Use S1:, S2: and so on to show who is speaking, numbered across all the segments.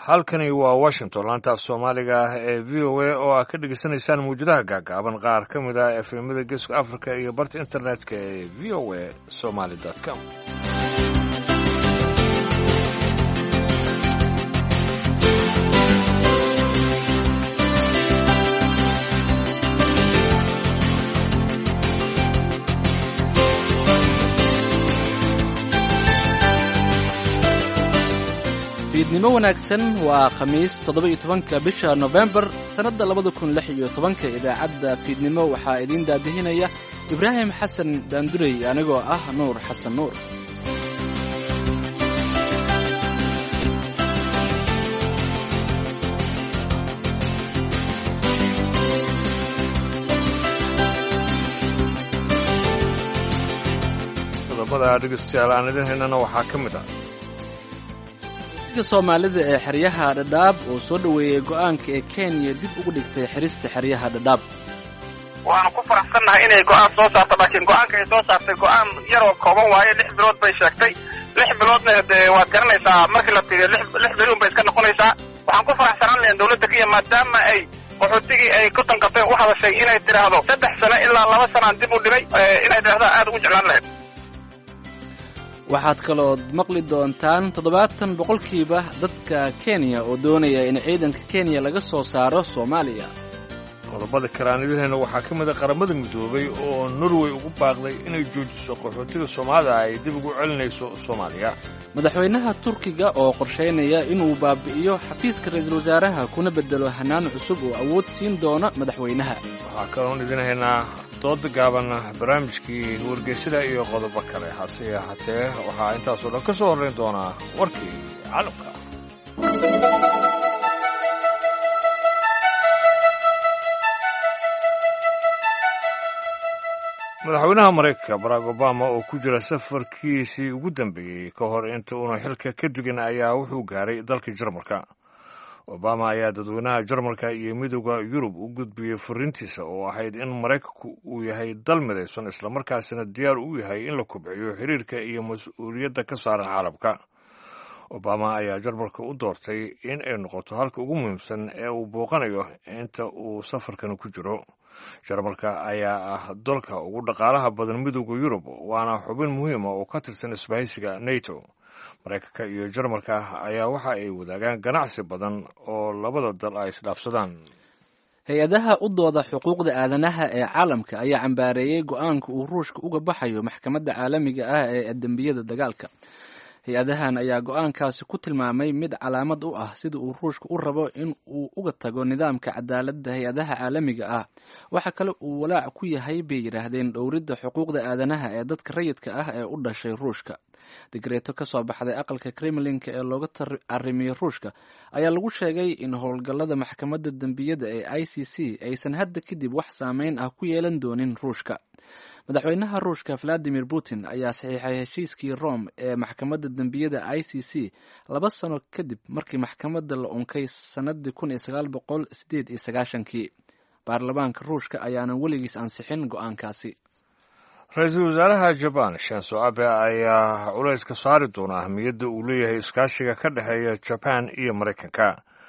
S1: halkani waa washington laanta af soomaaliga ah ee v o a oo aad ka dhegeysanaysaan mawjadaha gaagaaban qaar ka mid ah efemada geeska africa iyo barta internetka ee v o a somaly com
S2: fiidnimo wanaagsan waa khamiis toddoba-iyo tobanka bisha nofembar sannadda labada kun lix iyo tobanka idaacadda fiidnimo waxaa idiin daadihinaya ibraahim xasan daandurey anigoo ah nuur xasan nuur
S1: qodobada dhegeystayaal aan idin haynana waxaa ka mid ah
S2: ka soomaalida ee xeryaha dhadhaab oo soo dhoweeyey go'aanka ee kenya dib ugu dhigtay xerista xeryaha dhadhaab
S3: waanu ku faraxsannahay inay go'aan soo saarto laakiin go'aanka ay soo saartay go'aan yaroo kooban waaye lix bilood bay sheegtay lix biloodna dee waad garanaysaa markii la tiriyo lix biluun bay iska noqonaysaa waxaan ku faraxsanaan lahayn dawladda kenya maadaama ay qaxootigii ay ku tanqatay u hadashay inay tidhaahdo saddex sano ilaa laba sanaan dib u dhigay inay tidhahdaa aad ugu jeclaan lahayd
S2: waxaad kalood maqli doontaan toddobaatan boqolkiiba dadka kenya oo doonaya in ciidanka kenya laga soo saaro soomaaliya
S1: qodobada kale aan idin hayno waxaa ka mid a qaramada midoobay oo norway ugu baaqday inay joojiso qaxootiga soomaalida ay dib ugu celinayso soomaaliya
S2: madaxweynaha turkiga oo qorshaynaya inuu baabi'iyo xafiiska ra-iisul wasaaraha kuna bedelo hanaan cusub oo awood siin doona madaxweynaha
S1: waxaa kaloon idin haynaa dooda gaaban barnaamijkii wargeysada iyo qodobo kale hase ahaatee waxaa intaasoo dhan ka soo horrayn doonaa warkii caalamka madaxweynaha maraykanka barack obama oo ku jira safarkiisii ugu dambeeyey ka hor inta uuna xilka ka dugin ayaa wuxuu gaaray dalka jarmalka obama ayaa dadweynaha jarmalka iyo midooda yurub u gudbiyey fariintiisa oo ahayd in maraykanku uu yahay dal midaysan islamarkaasina diyaar u yahay in la kobciyo xiriirka iyo mas-uuliyadda ka saaran caalamka obama ayaa jarmalka u doortay in ay noqoto halka ugu muhiimsan ee uu booqanayo inta uu safarkan ku jiro jarmalka ayaa ah dalka ugu dhaqaalaha badan midooda yurub waana xubin muhiima oo ka tirsan isbahaysiga nato maraykanka iyo jarmalka ayaa waxa ay wadaagaan ganacsi badan oo labada dal ay isdhaafsadaan
S2: hay-adaha u dooda xuquuqda aadanaha ee caalamka ayaa cambaareeyey go-aanka uu ruushka uga baxayo maxkamadda caalamiga ah ee dembiyada dagaalka hay-adahan ayaa go-aankaasi ku tilmaamay mid calaamad u ah sida uu ruushka u rabo in uu uga tago nidaamka cadaaladda hay-adaha caalamiga ah waxa kale uu walaac ku yahay bay yidhaahdeen dhowridda xuquuqda aadanaha ee dadka rayidka ah ee u dhashay ruushka digreeto ka soo baxday aqalka kremlinka ee looga arimiyo ruushka ayaa lagu sheegay in howlgallada maxkamadda dembiyada ee i c c aysan hadda kadib wax saameyn ah ku yeelan doonin ruushka madaxweynaha ruushka valadimir putin ayaa saxiixay heshiiskii rome ee maxkamadda dembiyada i c c laba sano kadib markii maxkamadda la unkay sannadii kun iyo sagaal boqol sideed iyo sagaashankii baarlamaanka ruushka ayaanan weligiis ansixin go-aankaasi
S1: ra-iisul wasaaraha jabaan shanso abe ayaa culays ka saari doona ahmiyadda uu leeyahay iskaashiga ka dhexeeya jabaan iyo maraykanka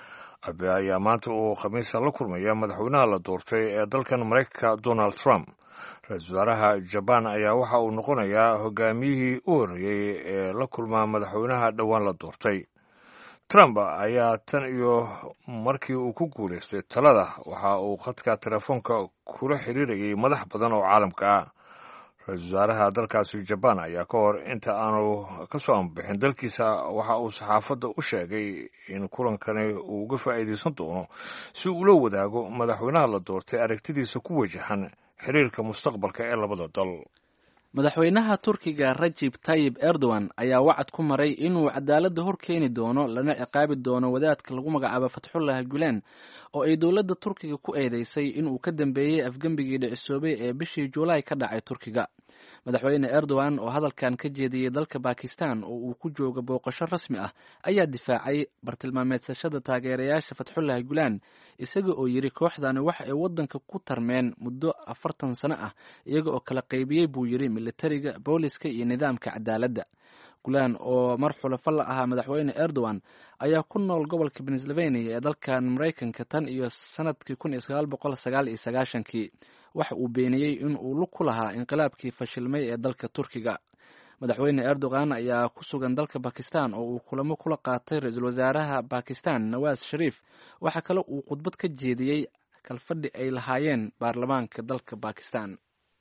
S1: abe ayaa maanta uu khamiisa la kulmaya madaxweynaha la doortay ee dalkan maraykanka donald trump ra-iisul wasaaraha jabaan ayaa waxa uu noqonayaa hogaamiyihii u horreeyey ee la kulmaa madaxweynaha dhowaan la doortay trump ayaa tan iyo markii uu ku guulaystay talada waxa uu khadka telefoonka kula xiriirayay madax badan oo caalamka ah ra-iisul wasaaraha dalkaasi jabaan ayaa ka hor inta aanu ka soo ambixin dalkiisa waxa uu saxaafadda u sheegay in kulankani uu uga faa'iidaysan doono si uula wadaago madaxweynaha la doortay aragtidiisa ku wajahan xiriirka mustaqbalka ee labada dal
S2: madaxweynaha turkiga rajib tayib erdogan ayaa wacad ku maray inuu cadaaladda hor keeni doono lana ciqaabi doono wadaadka lagu magacaabo fatxullah gulen oo ay dowladda turkiga ku eedeysay inuu ka dambeeyey afgembigii dhicisoobay ee bishii juulaay ka dhacay turkiga madaxweyne erdogan oo hadalkan ka jeediyey dalka bakistan oo uu ku jooga booqasho rasmi ah ayaa difaacay bartilmaameedsashada taageerayaasha fatxullahi gulaan isaga oo yidhi kooxdani waxa ay waddanka ku tarmeen muddo afartan sano ah iyaga oo kala qaybiyey buu yidhi militariga booliska iyo nidaamka cadaaladda gulaan oo mar xulafo la ahaa madaxweyne erdogan ayaa ku nool gobolka pennsylvania ee dalkan maraykanka tan iyo sanadkii kun iyo sagaal boqol sagaal iyo sagaashankii waxa uu beeniyey in uu lug ku lahaa inqilaabkii fashilmay ee dalka turkiga madaxweyne erdogan ayaa ku sugan dalka bakistan oo uu kulamo kula qaatay ra-iisul wasaaraha bakistan nawaas shariif waxaa kale uu khudbad ka jeediyey kalfadhi ay lahaayeen baarlamaanka dalka bakistan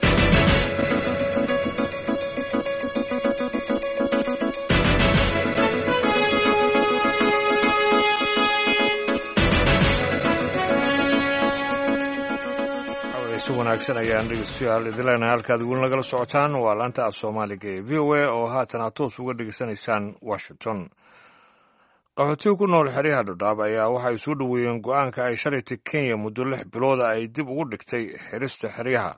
S1: si wanaagsan ayaan dhegeystayaal idilena halkaad weli nagala socotaan waa laanta af soomaaliga ee v o a oo haatan aad toos uga dhegeysanaysaan washington qaxootiga ku nool xeryaha dhadhaab ayaa waxay soo dhoweeyeen go-aanka ay shalayta kenya muddo lix bilooda ay dib ugu dhigtay xirista xeryaha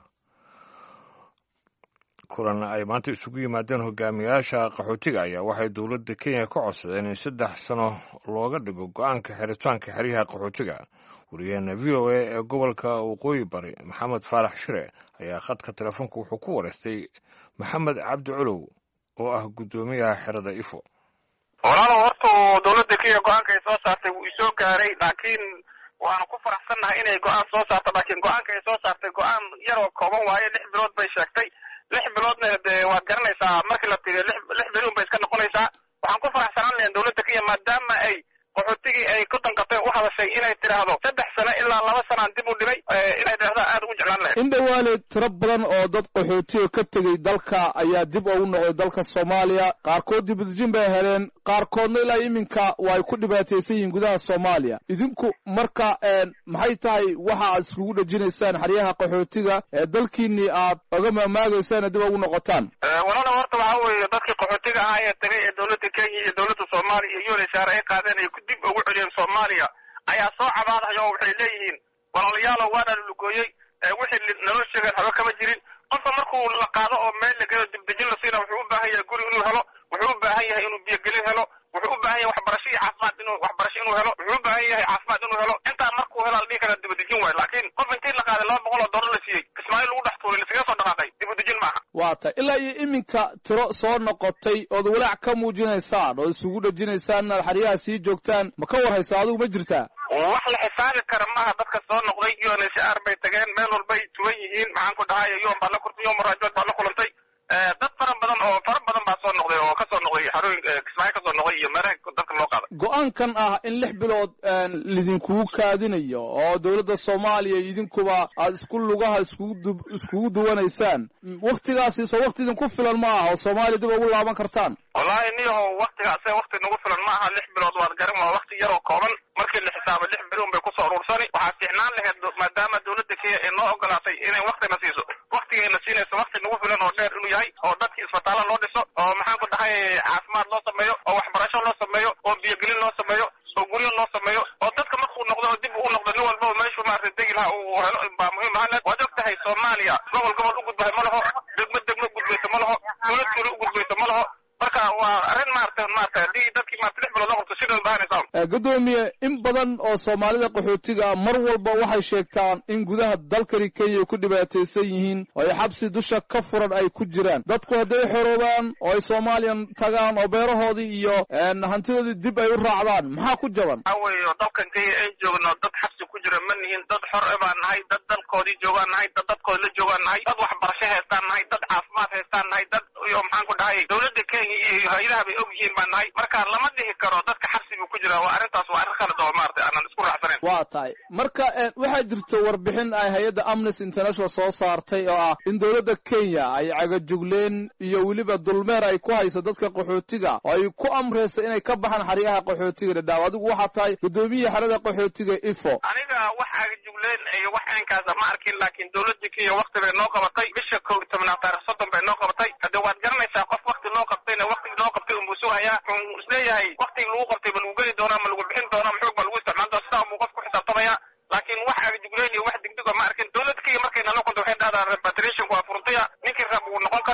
S1: kulan ay maanta isugu yimaadeen hogaamiyayaasha qaxootiga ayaa waxay dowladda kenya ka codsadeen in saddex sano looga dhigo go-aanka xiritaanka xeryaha qaxootiga wariyaheena v o a ee gobolka waqooyi bari maxamed faarax shire ayaa khadka telefoonka wuxuu ku wareystay maxamed cabdi culow oo ah guddoomiyaha xerada ifo
S3: walaalow horta dowladda kenya go-aanka ay soo saartay wuu isoo gaaray laakiin waanu ku faraxsannahay inay go-aan soo saarto laakiin go-aanka ay soo saartay go-aan yaroo kooban waaye lix bilood bay sheegtay lix biloodna dee waad garanaysaa markii la tiriyo lix lix bilood bay iska noqonaysaa waxaan ku faraxsanaan lahayn dowladda kenya maadaama ay qaxootigii ay ku danqatay u hadashay inay tidhaahdo saddex sano ilaa laba sanaan dib u dhigay inay tidhahda aad ugu jeclaan lahayd
S4: indhawaale tiro badan oo dad qaxootiga ka tegey dalka ayaa dib ugu noqday dalka soomaaliya qaarkood dibadejin bay heleen qaarkoodna ilaa iminka waa ay ku dhibaataysan yihiin gudaha soomaaliya idinku marka maxay tahay waxa aad iskugu dhejinaysaan xeryaha qaxootiga ee dalkiinii aad oga maamaagaysaan dib ugu noqotaan
S3: walaala horta waxaa weeye dadkii qaxootiga ahaa ee tagay ee dowladda kenya iyo dowladda soomaaliya iyo unsr ay qaadeen ay dib ugu celiyeen soomaaliya ayaa soo cabaadaya oo waxay leeyihiin walaalayaalow waana lulugooyey wixii naloo sheegeen haba kama jirin qofka markuu la qaado oo meel la gelo dibdejin la siina wuxuu u baahan yahay guri inuu helo wuxuu u baahan yahay inuu biyogelin helo wuxuu u baahan yahay waxbarasho iyo caafimaad inuu waxbarasho inuu helo wuxuu u baahan yahay caafimaad inuu helo intaa markuu helo la dhihi kara dibadejin waayo laakiin qof intii la qaaday laba boqol oo dollar la siiyey kismaayo lagu dhex tuuray laskaga soo dhaqaaqay dibadejin maaha
S4: waa tay ilaa iyo iminka tiro soo noqotay ood walaac ka muujinaysaan oo isugu dhejinaysaan inaad xeryaha sii joogtaan ma ka war haysa adigu ma jirtaa
S3: wax la xisaabi kara maaha dadka soo noqday unsr bay tageen meel walbay tuwan yihiin maxaan ku dhahay yon baa la kurtay yon maraajood baa la kulantay dad fara badan oo fara badan baa soo noqday oo kasoo noqday xarooyin kismaayo kasoo noqday iyo meelaha dadka loo qaaday
S4: go-aankan ah in lix bilood lidinkugu kaadinayo oo dowladda soomaaliya idinkuba aad isku lugaha iskugu iskugu duwanaysaan waktigaasi soo wakti idinku filan ma aha oo soomaaliya dib ugu laaban kartaan
S3: wallaahi niyaho waktigaase wakti nagu filan ma aha lix bilood waad garan waa wakti yaroo kooban markii la xisaabo lix biloon bay kusoo urursani waxaa fiicnaan laheyd maadaama dowladda kenya ay noo ogolaatay inay waktina siiso waktigayna siinayso wakti nagu filan oo dheer inuu yahay oo dadkii isbitaalla loo dhiso oo maxaan ku dhahay caafimaad loo sameeyo oo waxbarasho loo sameeyo oo biyogelin loo sameeyo oo guryo loo sameeyo oo dadka markuu noqdo oo dib uu noqdo nin walbaba meeshuu maarata degi lahaa uu helo baa muhiim ahaan lahed waad og tahay soomaaliya gobol gobol u gudbahay ma laho degmo degmo gudbayso ma laho tuulo tuulo u gudbayso ma laho marka waa arrin maarata maarata haddii dadkii maarata lix bilood la qabto sidoo bahanaysaa
S4: guddoomiye in badan oo soomaalida qaxootiga mar walba waxay sheegtaan in gudaha dalkani kenya ay ku dhibaataysan yihiin oo ay xabsi dusha ka furan ay ku jiraan dadku hadday xoroobaan oo ay soomaaliyan tagaan oo beerahoodii iyo hantidoodii dib ay u raacdaan maxaa ku jaban
S3: waxaa weeye dalkan kenya ay joogno dad xabsi ku jira ma nihin dad xor e baan nahay dad dalkoodii joogaan nahay dad dadkooda la joogaan nahay dad waxbarasho haystaan nahay dad caafimaad haystaan nahay dad iyo maxaan ku dhahay dowladda kenya iyo hay-adaha bay og yihiin baan nahay marka lama dhihi karo dadka xabsi buu ku jira waa arrintaas waa arrin khalad oo maarata aanan isku raacsanayn
S4: waa tahay marka waxaa jirta warbixin ay hay-adda amnesty international soo saartay oo ah in dowladda kenya ay cagajugleen iyo weliba dulmeer ay ku hayso dadka qaxootiga oo ay ku amraysa inay ka baxaan xeryaha qaxootiga dhadhaaw adigu waxaa tahay guddoomiyaha xerada qaxootiga ifo
S3: aniga wax cagajugleen iyo wax aynkaasa ma arkin laakiin dowladda kenya wakti bay noo qabatay bisha kow iyo tobnaad taarikh soddon bay noo qabatay hadde waad garanaysaa qof wakti loo qabtayna waktigii loo qabtay unbuu sugayaa wuxuu isleeyahay waktigii lagu qabtay ma lagu geli doonaa ma lagu bixin doonaa maxoog baa lagu isticmaal doona sidaa unbuu qof ku xisaabtamaya laakiin wax agajugleen iyo wax degdega ma arkin dowladda kenya markay nala kunta waxay dhahdaa repatriationku waa furtaya ninkii rab wuu noqon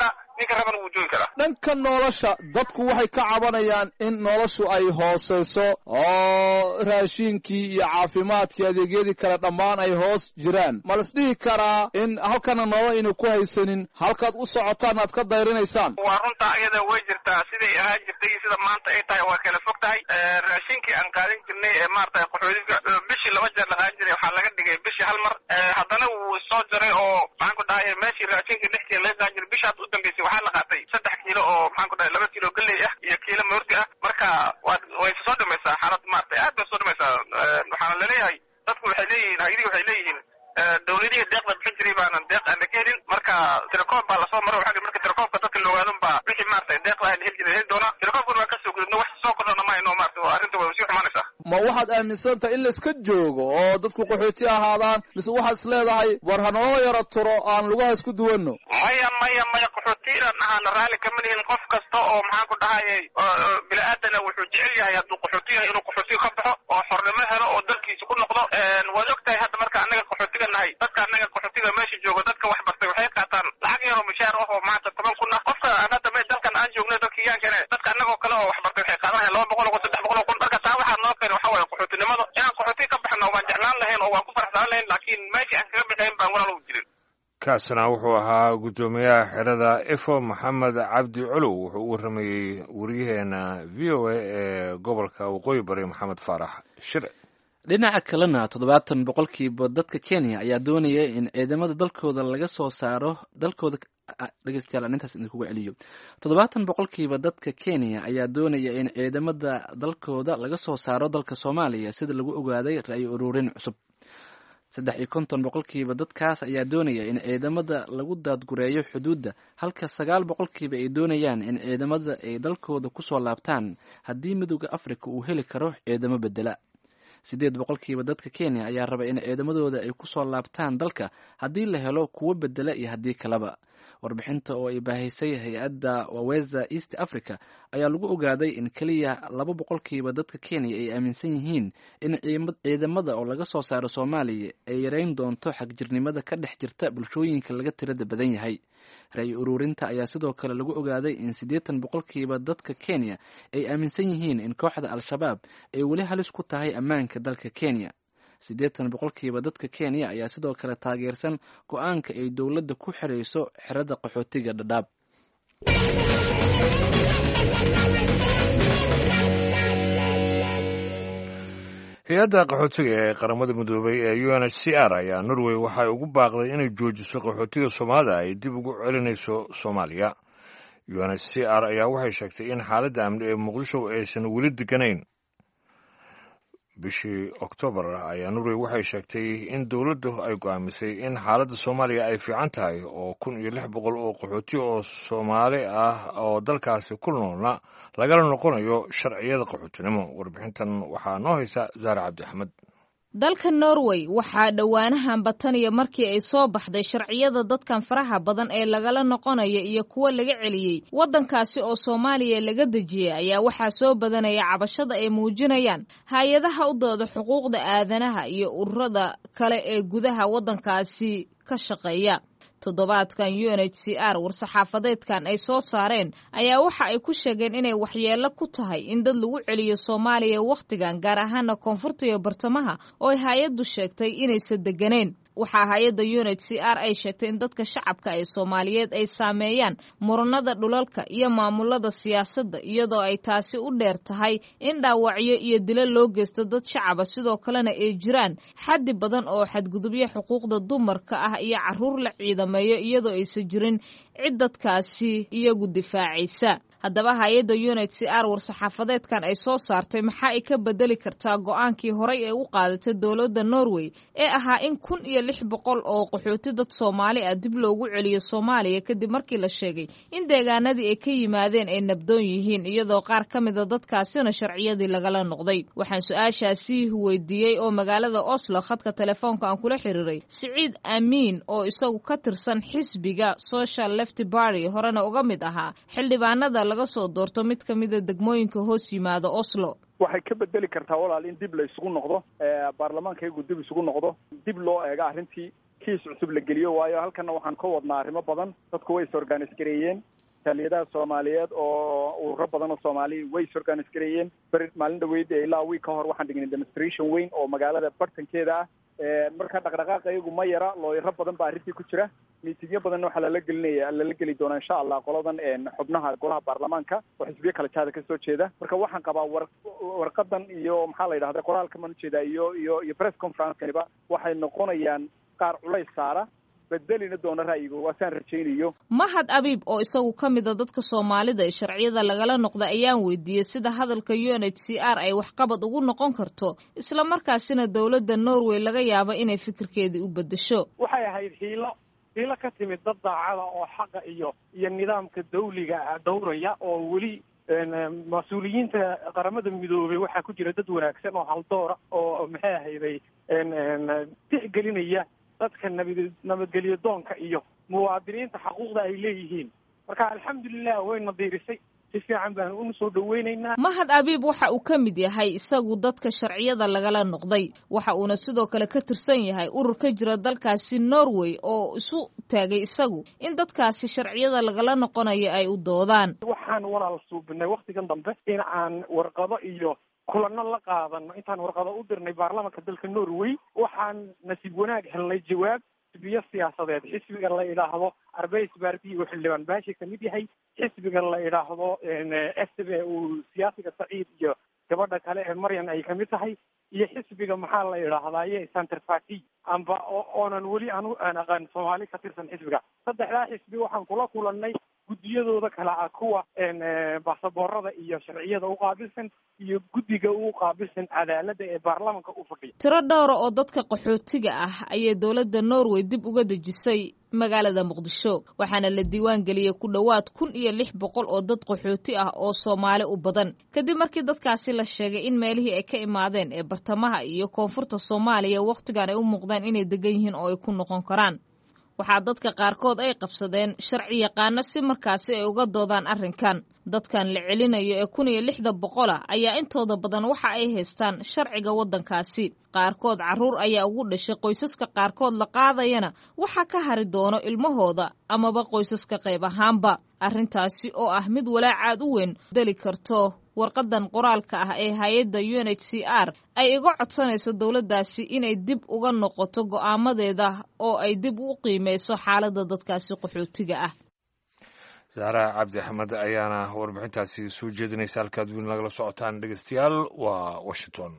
S3: joogi karaa
S4: dhanka nolosha dadku waxay ka cabanayaan in noloshu ay hooseyso oo raashiinkii iyo caafimaadkii adeegyadii kale dhammaan ay hoos jiraan ma las dhihi karaa in halkana nolol aynu ku haysanin halkaad u socotaan aad ka dayrinaysaan
S3: waa runtaa iyada way jirtaa siday ahaan jirtay iyo sida maanta ay tahay waa kala fog tahay raashinkii aan qaadan jirnay ee maarata qaxoodiga bishii laba jeer la qaadan jiray waxaa laga dhigay bishii hal mar haddana wuu soo jaray oo maxaan ku dhahay meeshii raashinkii lix kiilo laga qaadan jiray bisha hadda u dambeysay waxaa la qaatay saddex kiilo oo maxaan ku dhahay laba kiilo galley ah iyo kiilo moordi ah marka waad way soo dhamaysaa xaalad maarata aad bay soo dhamaysaa waxaana laleeyahay dadku waxay leeyihiin hayadii waxay leeyihiin dawladihii deeqda bixin jiray baanan deeq aan la ka helin marka tirakoob baa lasoo maray waxaa marka tirakoobka dadka la ogaadan baa wixii maarata deeqda aan heli jiray heli doonaa tirakoobkuna waan kasoo gudubno wax soo kordhana mayno maarata arrinta way sii xumaanaysaa
S4: ma waxaad aaminsan tahay in layska joogo oo dadku qaxooti ahaadaan mise waxaad is leedahay war hanaloo yaro turo aan lugaha isku duwanno
S3: maya maya maya qaxooti inaan ahaana raalli kama lihin qof kasta oo maxaan ku dhahayay bini-aadana wuxuu jecel yahay hadduu qaxooti yahay inuu qaxootiga ka baxo oo xornimo helo oo dalkiisa ku noqdo waad og tahay hadda marka annaga qaxootiga nahay dadka annaga qaxootiga meesha joogo dadka wax bartay waxay qaataan lacag yaroo mishaar ah oo maanta toban kun ah qofka aan hadda me dalkan aan joogno dadka yaankane dadka annagoo kale oo wax bartay waxay qaadanayan laba boqol oo kun saddex boqol oo kun marka taa waxaa noo keenay waxa waaye qaxootinimada inaan qaxootiga ka baxno waan jeclaan lahayn oo waan ku faraxsaan lahayn laakiin meeshii aan kaga bixayn baan walaal u jirin
S1: kaasina wuxuu ahaa guddoomiyaha xerada efo maxamed cabdi colow wuxuu u warramayey wariyaheena v o a ee gobolka waqooyi bari maxamed faarax shire
S2: dhinaca kalena toddobaatan boqolkiiba dadka kenya ayaa doonaya in ciidamada dalkooda laga soo saaro dalkooda dhegeystayaal aan intaas idinkugu celiyo toddobaatan boqolkiiba dadka kenya ayaa doonaya in ciidamada dalkooda laga soo saaro dalka soomaaliya sida lagu ogaaday ra-yi ururin cusub saddex iyo konton boqolkiiba dadkaas ayaa doonaya in ciidamada lagu daadgureeyo xuduudda halka sagaal boqolkiiba ay doonayaan in ciidamada ay dalkooda kusoo laabtaan haddii midooda afrika uu heli karo ciidamo bedela siddeed boqolkiiba dadka kenya ayaa raba in ciidamadooda ay kusoo laabtaan dalka haddii la helo kuwo bedela iyo haddii kaleba warbixinta oo ay baahisay hay-adda waweza east africa ayaa lagu ogaaday in keliya laba boqolkiiba dadka kenya ay aaminsan yihiin in ciidamada oo laga soo saaro soomaaliya ay yareyn doonto xagjirnimada ka dhex jirta bulshooyinka laga tirada badan yahay ra-yi ururinta ayaa sidoo kale lagu ogaaday in siddeetan boqolkiiba dadka kenya ay aaminsan yihiin in kooxda al-shabaab ay weli halis ku tahay ammaanka dalka kenya siddeetan boqolkiiba dadka kenya ayaa sidoo kale taageersan go-aanka ay dowladda ku xirayso xerada qaxootiga dhadhaab
S1: hay-adda qaxootiga ee qaramada midoobay ee u n h c r ayaa norway waxay ugu baaqday inay joojiso qaxootiga soomaalida ay dib ugu celinayso soomaaliya u n h c r ayaa waxay sheegtay in xaaladda amni ee muqdisho aysan weli deganayn bishii oktoobar ayaa norway waxay sheegtay in dowladdu ay go'aamisay in xaaladda soomaaliya ay fiican tahay oo kun iyo lix boqol oo qaxooti oo soomaali ah oo dalkaasi ku noolna lagala noqonayo sharciyada qaxootinimo warbixintan waxaa noo haysa zaare cabdi axmed
S5: dalka norway waxaa dhowaanahan bataniya markii ay soo baxday sharciyada dadkan faraha badan ee lagala noqonaya iyo kuwa laga celiyey waddankaasi oo soomaaliya laga dejiyey ayaa waxaa soo badanaya cabashada ay muujinayaan hay-adaha u dooda xuquuqda aadanaha iyo ururada kale ee gudaha waddankaasi ka shaqeeya toddobaadkan u n h c r war-saxaafadeedkan ay soo saareen ayaa waxa ay ku sheegeen inay waxyeello ku tahay in dad lagu celiyo soomaaliya wakhtigan gaar ahaana koonfurta iyo bartamaha oo ay hay-addu sheegtay inaysan deganeen waxaa hay-adda u n h c r ay sheegtay in dadka shacabka ee soomaaliyeed ay saameeyaan muranada dhulalka iyo maamulada siyaasadda iyadoo ay taasi u dheer tahay in dhaawacyo iyo dilo loo geysto dad shacaba sidoo kalena ay jiraan xaddi badan oo xadgudubyo xuquuqda dumarka ah iyo caruur la ciidameeyo iyadoo aysan jirin cid dadkaasi iyagu difaacaysa haddaba hay-adda u n h c r war-saxaafadeedkan ay soo saartay maxaa ay ka bedeli kartaa go-aankii horay ee u qaadatay dowladda norway ee ahaa in kun iyo lix boqol oo qaxooti dad soomaali ah dib loogu celiyo soomaaliya kadib markii la sheegay in deegaanadii ay ka yimaadeen ay nabdoon yihiin iyadoo qaar ka mida dadkaasina sharciyadii lagala noqday waxaan su-aashaasi weydiiyey oo magaalada oslo khadka telefoonka aan kula xiriiray siciid amiin oo isagu ka tirsan xisbiga social left barty horena uga mid ahaa xildhibaanada laga soo doorto mid ka mida degmooyinka hoos yimaada oslo
S6: waxay ka bedeli kartaa walaal in dib la isugu noqdo baarlamaanka iyagu dib isugu noqdo dib loo eego arrintii kiis cusub la geliyo waayo halkana waxaan ka wadnaa arrimo badan dadku way is organis gareeyeen jaaliyadaha soomaaliyeed oo ururo badan oo soomaali way is organise gareeyeen beri maalin dhaweyd ilaa wiig ka hor waxaan dhignay demonstration weyn oo magaalada bartankeeda ah marka dhaqdhaqaaqa iyagu ma yara looyaro badan baa arrintii ku jira miitingyo badanna waxaa lala gelinaya lala geli doonaa insha allah qoladan xubnaha golaha baarlamaanka oo xisbiyo kala jaada kasoo jeeda marka waxaan qabaa war warqadan iyo maxaa la yidhahda qoraalka maan ujeedaa iyo iyo iyo press conferencekaniba waxay noqonayaan qaar culays saara bedelina doona ra'yiga waasaan rajaynayo
S5: mahad abiib oo isagu ka mida dadka soomaalida ee sharciyada lagala noqda ayaan weydiiyey sida hadalka u n h c r ay waxqabad ugu noqon karto islamarkaasina dowladda norway laga yaabo inay fikirkeedii u bedesho
S7: waxay ahayd hiilo hiilo ka timid dad daacada oo xaqa iyo iyo nidaamka dawliga dowraya oo weli mas-uuliyiinta qaramada midoobay waxaa ku jira dad wanaagsan oo haldoora oo maxay ahayday tixgelinaya dadka nabad nabadgelyo doonka iyo muwaadiniinta xaquuqda ay leeyihiin marka alxamdulilah wayna diirisay si fiican baan una soo dhaweynaynaa
S5: mahad abiib waxa uu ka mid yahay isagu dadka sharciyada lagala noqday waxa uuna sidoo kale ka tirsan yahay urur ka jira dalkaasi norway oo isu taagay isagu in dadkaasi sharciyada lagala noqonayo ay u doodaan
S7: waxaan walaal suubinay waktigan dambe in aan warqado iyo kulano la qaadano intaan warqado u dirnay baarlamanka dalka norway waxaan nasiib wanaag helnay jawaab xisbiyo siyaasadeed xisbiga la idhaahdo arbeys bardi uu xildhibaan baashi kamid yahay xisbiga la idhaahdo s b uu siyaasiga saciid iyo gabadha kale ee maryan ay kamid tahay iyo xisbiga maxaa la idhaahdaye center party amba oonan weli anu aan aqaan soomaali ka tirsan xisbiga saddexdaa xisbi waxaan kula kulanay guddiyadooda kale ah kuwa baasaboorada iyo sharciyada u qaabilsan iyo guddiga u qaabilsan cadaaladda ee baarlamanka u fadhiya
S5: tiro dhowra oo dadka qaxootiga ah ayay dowladda norway dib uga dejisay magaalada muqdisho waxaana la diiwaan geliyey ku dhowaad kun iyo lix boqol oo dad qaxooti ah oo soomaali u badan kadib markii dadkaasi la sheegay in meelihii ay ka imaadeen ee bartamaha iyo koonfurta soomaaliya wakhtigan ay u muuqdaan inay degan yihiin oo ay ku noqon karaan waxaa dadka qaarkood ay qabsadeen sharci yaqaano si markaasi ay uga doodaan arrinkan dadkan la celinayo ee kun iyo lixda boqol ah ayaa intooda badan waxa ay haystaan sharciga waddankaasi qaarkood carruur ayaa ugu dhashay qoysaska qaarkood la qaadayana waxaa ka hari doono ilmahooda amaba qoysaska qayb ahaanba arrintaasi oo ah mid walaacaad u weyn deli karto warqadan qoraalka ah ee hay-adda u n h c r ay iga codsanayso dowladdaasi inay dib uga noqoto go'aamadeeda oo ay dib u qiimeyso xaaladda dadkaasi qaxootiga ah
S1: saara cabdi axmed ayaana warbixintaasi soo jeedinaysa halkaad weli nagala socotaan dhegeystayaal waa washington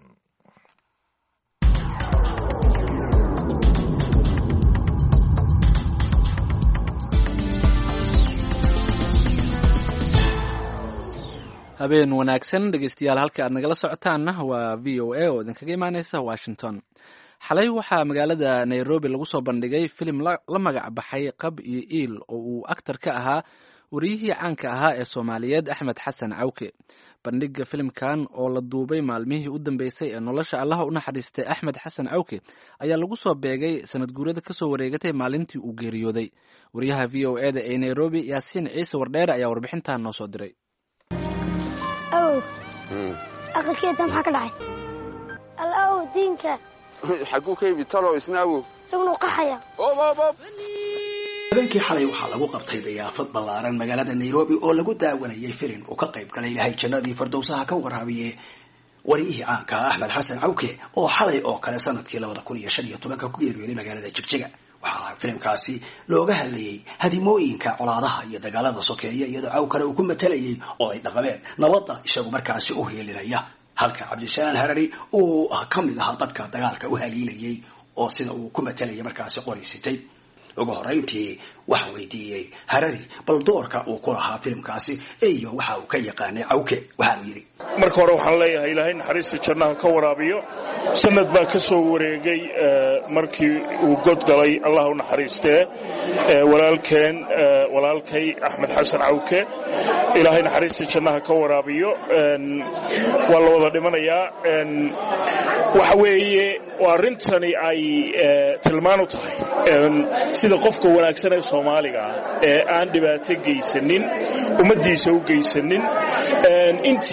S2: habeen wanaagsan dhegeystayaal halka aad nagala socotaanna waa v o a oo idinkaga imaaneysa washington xalay waxaa magaalada nairobi lagu soo bandhigay filim la magac baxay qab iyo iil oo uu aktar ka ahaa wariyihii caanka ahaa ee soomaaliyeed axmed xasan cawke bandhiga filimkan oo la duubay maalmihii u dambeysay ee nolosha allaha u naxariistay axmed xasan cawke ayaa lagu soo beegay sanad guurada kasoo wareegatay maalintii uu geeriyooday wariyaha v o e da ee nairobi yaasiin ciise wardheere ayaa warbixintan noo soo diray
S8: awow aqalkeeda maxaa ka dhacay al awow diinka
S9: xaguu ka yimid talow isna awow
S8: isaguna u qaxaya
S10: habeenkii xalay waxaa lagu qabtay dayaafad ballaaran magaalada nairobi oo lagu daawanayay filim uu ka qayb galay ilahay jannadii fardowsaha ka waraabiye wariyihii caanka ah axmed xasan cawke oo xalay oo kale sanadkii labada kun iyo shan iyo tobanka ku geeriyooday magaalada jigjiga waxaa filimkaasi looga hadlayey hadimooyinka colaadaha iyo dagaalada sokeeya iyadoo cawkale uu ku matalayay oo ay dhaqameed nabadda isagu markaasi u heelinaya halka cabdisalaan harari uu ka mid ahaa dadka dagaalka u haliilayay oo sida uu ku matalayay markaasi qoraysitay ugu horeyntii waxaa weydiiyey harari bal doorka uu ku lahaa filimkaasi iyo waxa uu ka yaqaanay cawke waxaanu yidhi
S11: marka hore waxaan leeyahay ilaahay naxariista jannaha ka waraabiyo sanad baa ka soo wareegay markii uu god galay allah u naxariistee walaalkeen walaalkay axmed xasan cawke ilaahay naxariista jannaha ka waraabiyo waa la wada dhimanayaa waxa weeye waa arrintani ay tilmaan u tahay sida qofka wanaagsan ee soomaaliga ah ee aan dhibaato geysanin ummaddiisa u geysanin intii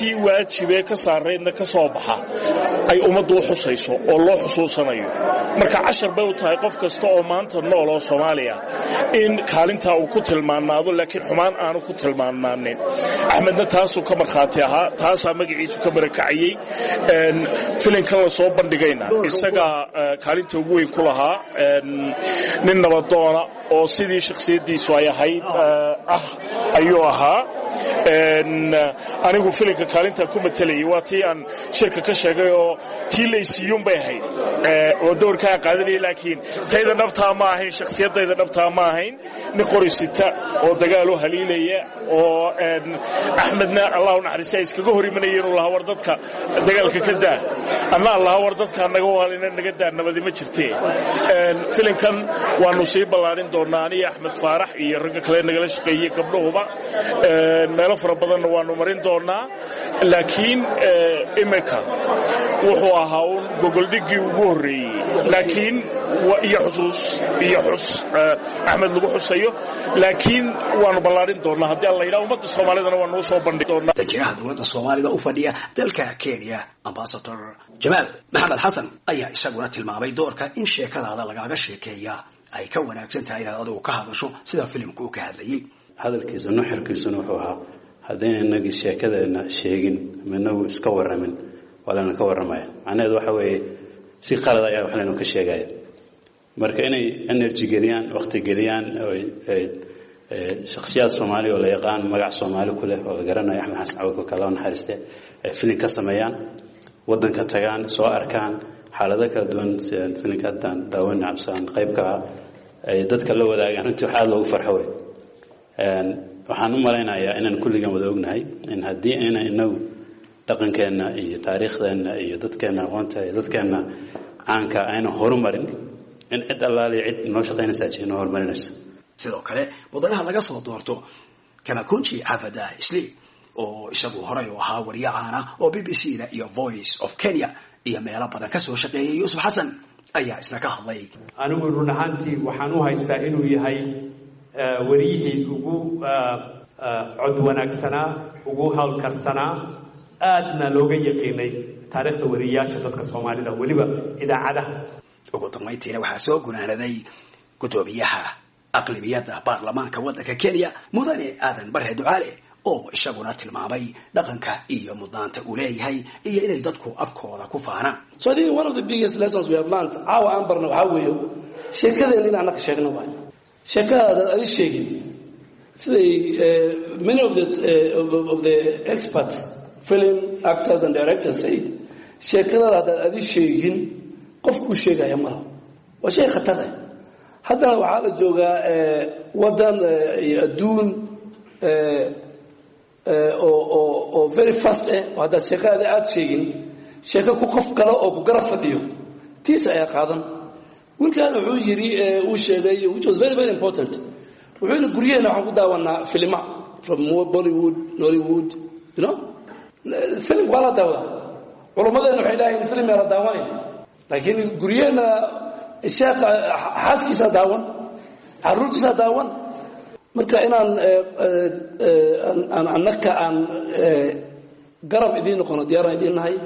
S11: waajibee ka saaraydna ka soo baxa ay ummaddu u xusayso oo loo xusuusanayo marka cashar bay u tahay qof kasta oo maanta nool oo soomaaliya in kaalintaa uu ku tilmaanaado laakiin xumaan aanu ku tilmaanaanin axmedna taasuu ka markhaati ahaa taasaa magaciisu ka barakacayey filinkan la soo bandhigayna isagaa kaalinta ugu weyn ku lahaa nin nabadoona oo sidii shakhsiyaddiisu ay ahayd ah ayuu ahaa anigu filinka kaalintaa ku matalayay waa tii aan shirka ka sheegay oo tii laysiiyuun bay ahayd oo dowrka aan qaadanayay laakiin tayda dhabtaa ma ahayn shakhsiyadayda dhabtaa ma ahayn nin qorisita oo dagaal u haliilaya oo axmedna allahu naxariista iskaga hor imanayeen uu lahaa war dadka dagaalka ka daa anna allaha war dadka naga waalina naga daa nabadi ma jirtee filinkan waanu sii ballaadhin doonaa aniyo axmed faarax iyo ragga kale nagala shaqeeyey gabdhahuba meelo fara badanna waanu marin doonaa laakiin iminka wuxuu ahaa un gogoldhiggii ugu horreeyey laakiin iyo xusuus iyo xus axmed lagu xusayo laakiin waanu ballaadhin doonaa haddii alla yidhaha ummadda soomaalidana waanuu soo bandhigi doonaa
S10: danjiraha dowladda soomaalida u fadhiya dalka kenya ambasador jamaal maxamed xasan ayaa isaguna tilmaamay doorka in sheekadaada lagaaga sheekeeya ay ka wanaagsan tahay inaad adigu ka hadasho sida filimku uu ka hadlayay
S12: hadalkiisa nuxirkiisuna wuxuu ahaa haddayna inagii sheekadeena sheegin minagu iska waramin waa layna ka warramaya macnaheedu waxa weeye si qalad ayaa wax laynu ka sheegaya marka inay energy geliyaan waqti geliyaan shakhsiyaad soomaali oo la yaqaan magac soomaali ku leh oo la garanayo axmed xasan cawdka kala naxariiste ay filin ka sameeyaan waddanka tagaan soo arkaan xaalado kala duwan sida filinka haddaan daawan cabsaan qaybka ah ay dadka la wadaagaan runtii wax aada loogu farxo wey waxaan u malaynayaa inaan kulligan wada ognahay in haddii ayna inagu dhaqankeenna iyo taariikhdeenna iyo dadkeenna aqoonta iyo dadkeenna caanka ayna horumarin in cid allaaliya cid noo shaqaynaysaa ji noo horumarinaysa
S10: sidoo kale mudanaha laga soo doorto kamakunji xafada isli oo isagu horay u ahaa wariye caana oo b b c da iyo voice of kenya iyo meelo badan ka soo shaqeeyay yuusuf xasan ayaa isna ka hadlay
S13: anigu run ahaantii waxaan u haystaa inuu yahay wariyihii ugu cod wanaagsanaa ugu howlkarsanaa aadna looga yaqiinay taariikhda wariyayaasha dadka soomaalida weliba idaacadaha
S10: ugu dambayntiina waxaa soo gunaanaday guddoomiyaha aqlibiyadda baarlamaanka waddanka kenya mudane aadan barre ducaale oo isaguna tilmaamay dhaqanka iyo mudnaanta uu leeyahay iyo inay dadku afkooda ku faanaan
S14: so I think one of the biggest lessons we have learned caawa aan barna waxaa weeye sheekadeena in annaka sheegno waay sheekada adaad adi sheegin siday many of the, uh, of the experts film actors and directors say sheekadada haddaad adi sheegin qofkuu sheegaya malaha waa shay khatar ah haddana waxaa la joogaa waddan iyo adduun oo very fast ah oo haddaad sheekadaada aada sheegin sheeko ku qof kale oo ku garab fadhiyo tiisa ayaa qaadan wiilkan wuxuu yidhi uu sheegay which was very very important wuxuu yidhi guryaheena waxaan ku daawanaa filima from bollywood nollywood you know filimka waa la daawadaa culummadeena waxay dhahayn filim yaa la daawanayn laakiin guryaheena sheekha xaaskiisaa daawan caruurtiisaa daawan marka inaan aan annaka aan garab idiin noqono diyaaraan idiin nahay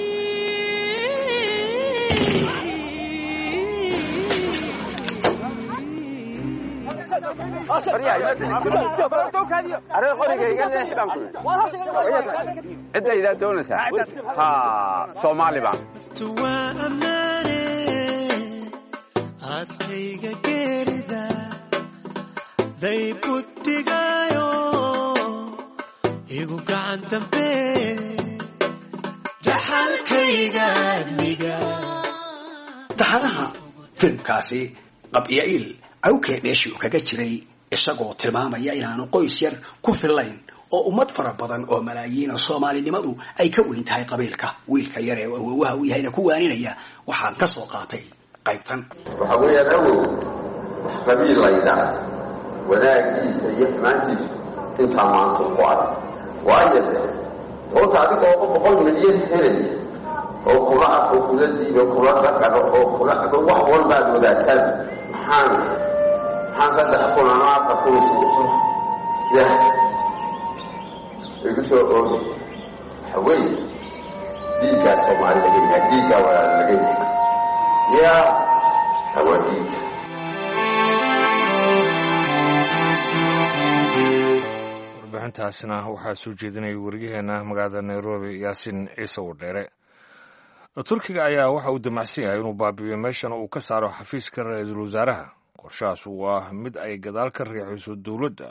S9: cidaydaa doonaysaa ha soomaali baan
S15: aaskayga geerida daybudigaayo igu gacan dambe dhaxalkayga admiga
S10: taxanaha filimkaasi qabya'iil cawkee meeshii uu kaga jiray isagoo tilmaamaya inaanu qoys yar ku fillayn oo ummad fara badan oo malaayiina soomaalinimadu ay ka weyn tahay qabiilka wiilka yar ee awowaha uu yahayna ku waaninaya waxaan ka soo qaatay qaybtan
S9: waxa weeyaan awow wax qabiil laydhaa wanaagiisa iyo xumaantiisu intaa maanta ku adag waayo de horta adiga ooba boqol milyan helaya oo kula af oo kula diibo kula dhaqano oo kula wax walbaad wadaagtaan maxaan maxaan saddex kun ama afar kun isugu soo ya igu soo oogi waxa weeye dhiiggaa soomaali laga yahay dhiiggaa walaal laga yahay yaa hawaa dhiigga
S1: warbixintaasna waxaa soo jeedinaya wariyaheena magaalada nairobi yaasin ciise wadheere turkiga ayaa waxa uu damacsan yahay inuu baabi'iyo meeshana uu ka saaro xafiiska ra-iisul wasaaraha qorshahaas waa mid ay gadaal ka riixayso dowladda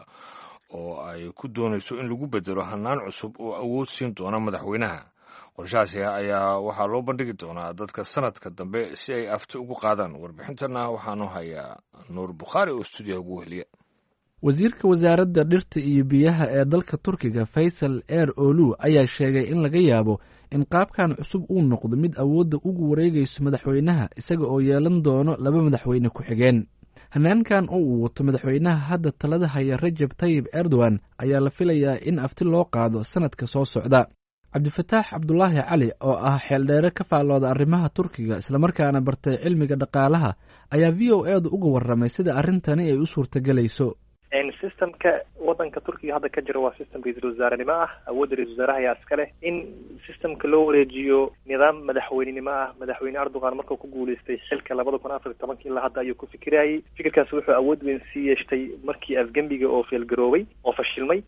S1: oo ay ku doonayso in lagu bedelo hanaan cusub oo awood siin doona madaxweynaha qorshahaasi ayaa waxaa loo bandhigi doonaa dadka sanadka dambe si ay afti ugu qaadaan warbixintana waxaanu hayaa nuur bukhaari oo stuudiyaha ugu wehliya
S2: wasiirka wasaaradda dhirta iyo biyaha ee dalka turkiga faysal eer olu ayaa sheegay in laga yaabo in qaabkan cusub uu noqdo mid awoodda ugu wareegayso madaxweynaha isaga oo yeelan doono laba madaxweyne ku-xigeen hanaankan oo uu wato madaxweynaha hadda talada haya rajab tayib erdogan ayaa la filayaa in afti loo qaado sanadka soo socda cabdifataax cabdulaahi cali oo ah xeeldheere ka faallooda arrimaha turkiga islamarkaana bartay cilmiga dhaqaalaha ayaa v o edu uga warramay sida arrintani ay u suurtagelayso
S16: systemka wadanka turkiga hadda ka jira waa system ra-iisul wasaarenimo ah awoodda ra-isul wasaaraha ayaa iska leh in systemka loo wareejiyo nidaam madaxweynenimo ah madaxweyne erdogan markuu ku guuleystay xilka labada kun afar iyo tobankii ilaa hadda ayuu ku fikirayay fikirkaasi wuxuu awood weyn sii yeeshtay markii afgembiga oo feelgaroobay oo fashilmay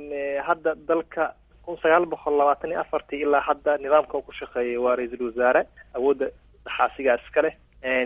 S16: hadda dalka kun sagaal boqol labaatan iyo afartii ilaa hadda nidaamka uu ku shaqeeyay waa ra-iisul wasaare awoodda dhaxaasigaa iska leh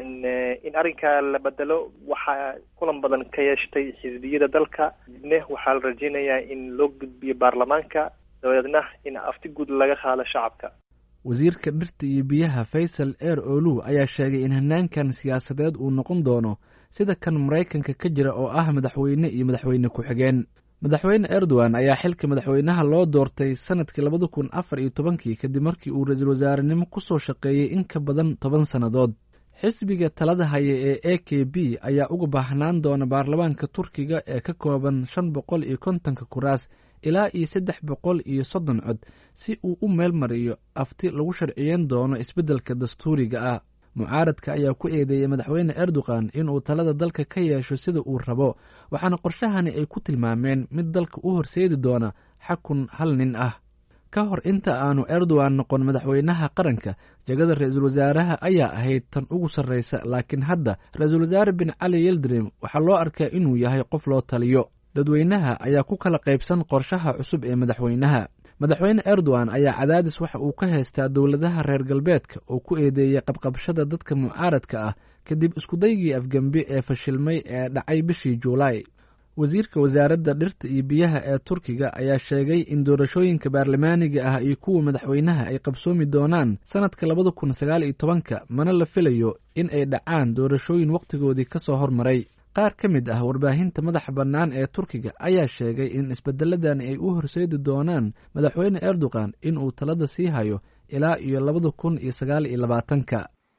S16: in arrinkaa la bedelo waxaa kulan badan ka yeeshtay xisbiyada dalka dibne waxaa la rajeynayaa in loo gudbiyo baarlamaanka dabadeedna in afti guud laga qaado shacabka
S2: wasiirka dhirta iyo biyaha faysal eer olu ayaa sheegay in hanaankan siyaasadeed uu noqon doono sida kan maraykanka ka jira oo ah madaxweyne iyo madaxweyne ku-xigeen madaxweyne erdogan ayaa xilka madaxweynaha loo doortay sanadkii labada kun afar iyo tobankii kadib markii uu ra-iisul wasaarenimo kusoo shaqeeyey in ka badan toban sannadood xisbiga talada haya ee a k b ayaa uga baahnaan doona baarlamaanka turkiga ee ka kooban shan boqol iyo kontonka kuraas ilaa iyo saddex boqol iyo soddon cod si uu u meel mariyo afti lagu sharciyeyn doono isbeddelka dastuuriga ah mucaaradka ayaa ku eedeeyey madaxweyne erdogan inuu talada dalka ka yeesho sida uu rabo waxaana qorshahani ay ku tilmaameen mid dalka u horseedi doona xakun hal nin ah ka hor inta aanu erdogan noqon madaxweynaha qaranka jegada ra-iisul wasaaraha ayaa ahayd tan ugu sarreysa laakiin hadda ra-iisul wasaare bin cali yeldrim waxaa loo arkaa inuu yahay qof loo taliyo dadweynaha ayaa ku kala qaybsan qorshaha cusub ee madaxweynaha madaxweyne erdogan ayaa cadaadis waxa uu ka haystaa dowladaha reer galbeedka oo ku eedeeyey qabqabshada dadka mucaaradka ah kadib iskudaygii afgembi ee fashilmay ee dhacay bishii juulaay wasiirka wasaaradda dhirta iyo biyaha ee turkiga ayaa sheegay in doorashooyinka baarlamaaniga ah iyo kuwa madaxweynaha ay qabsoomi doonaan sanadka labada kun sagaal iyo tobanka mana la filayo in ay dhacaan doorashooyin wakhtigoodii ka soo hormaray qaar ka mid ah warbaahinta madaxa bannaan ee turkiga ayaa sheegay in isbedeladani ay u horseedi doonaan madaxweyne erdogan in uu talada sii hayo ilaa iyo labada kun iyo sagaal iyo labaatanka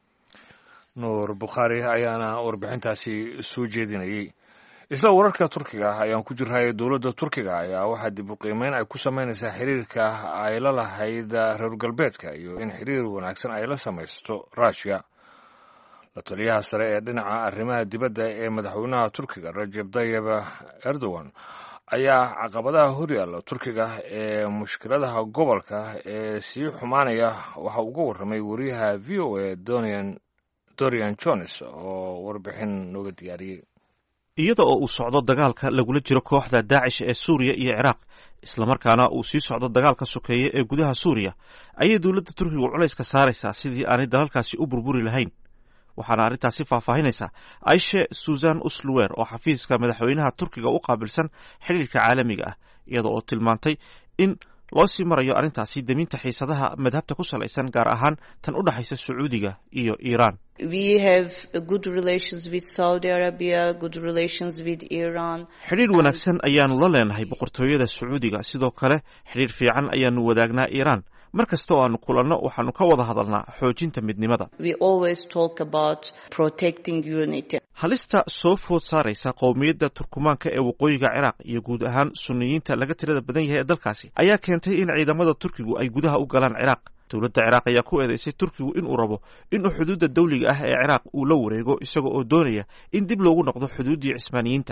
S1: nuur bukhaari ayaana warbixintaasi soo jeedinayay isla wararka turkiga ah ayaan ku jirnay dowladda turkiga ayaa waxaa dib u qiimeyn ay ku samaynaysaa xiriirka ay la lahayd reer galbeedka iyo in xiriir wanaagsan ay la samaysto rushia la taliyaha sare ee dhinaca arrimaha dibadda ee madaxweynaha turkiga rajeb tayib erdogan ayaa caqabadaha horyaalla turkiga ee mushkiladaha gobolka ee sii xumaanaya waxa uga warramay wariyaha v o a dorian jones oo warbixin nooga diyaariyey
S17: iyada oo uu socdo dagaalka lagula jiro kooxda daacish ee suuriya iyo ciraaq islamarkaana uu sii socdo dagaalka sokeeye ee gudaha suuriya ayay dowladda turkigu culayska saaraysaa sidii aanay dalalkaasi u burburi lahayn waxaana arrintaasi faahfaahinaysaa aishe susan usluwer oo xafiiska madaxweynaha turkiga u qaabilsan xidhiirka caalamiga ah iyada oo tilmaantay in loo sii marayo arrintaasi deminta xiisadaha madhabta ku salaysan gaar ahaan tan u dhexaysa sacuudiga iyo iiraan xidhiir wanaagsan ayaanu la leenahay boqortooyada sacuudiga sidoo kale xidhiir fiican ayaanu wadaagnaa iiraan mar kasta oo aanu kulanno waxaanu ka wada hadalnaa xoojinta midnimada halista soo food saaraysa qowmiyadda turkumaanka ee waqooyiga ciraaq iyo guud ahaan suniyiinta laga tirada badan yahay ee dalkaasi ayaa keentay in ciidamada turkigu ay gudaha u galaan ciraaq dowladda ciraaq ayaa ku eedeysay turkigu inuu rabo inuu xuduudda dawliga ah ee ciraaq uu la wareego isaga oo doonaya in dib loogu noqdo xuduuddii cismaaniyiinta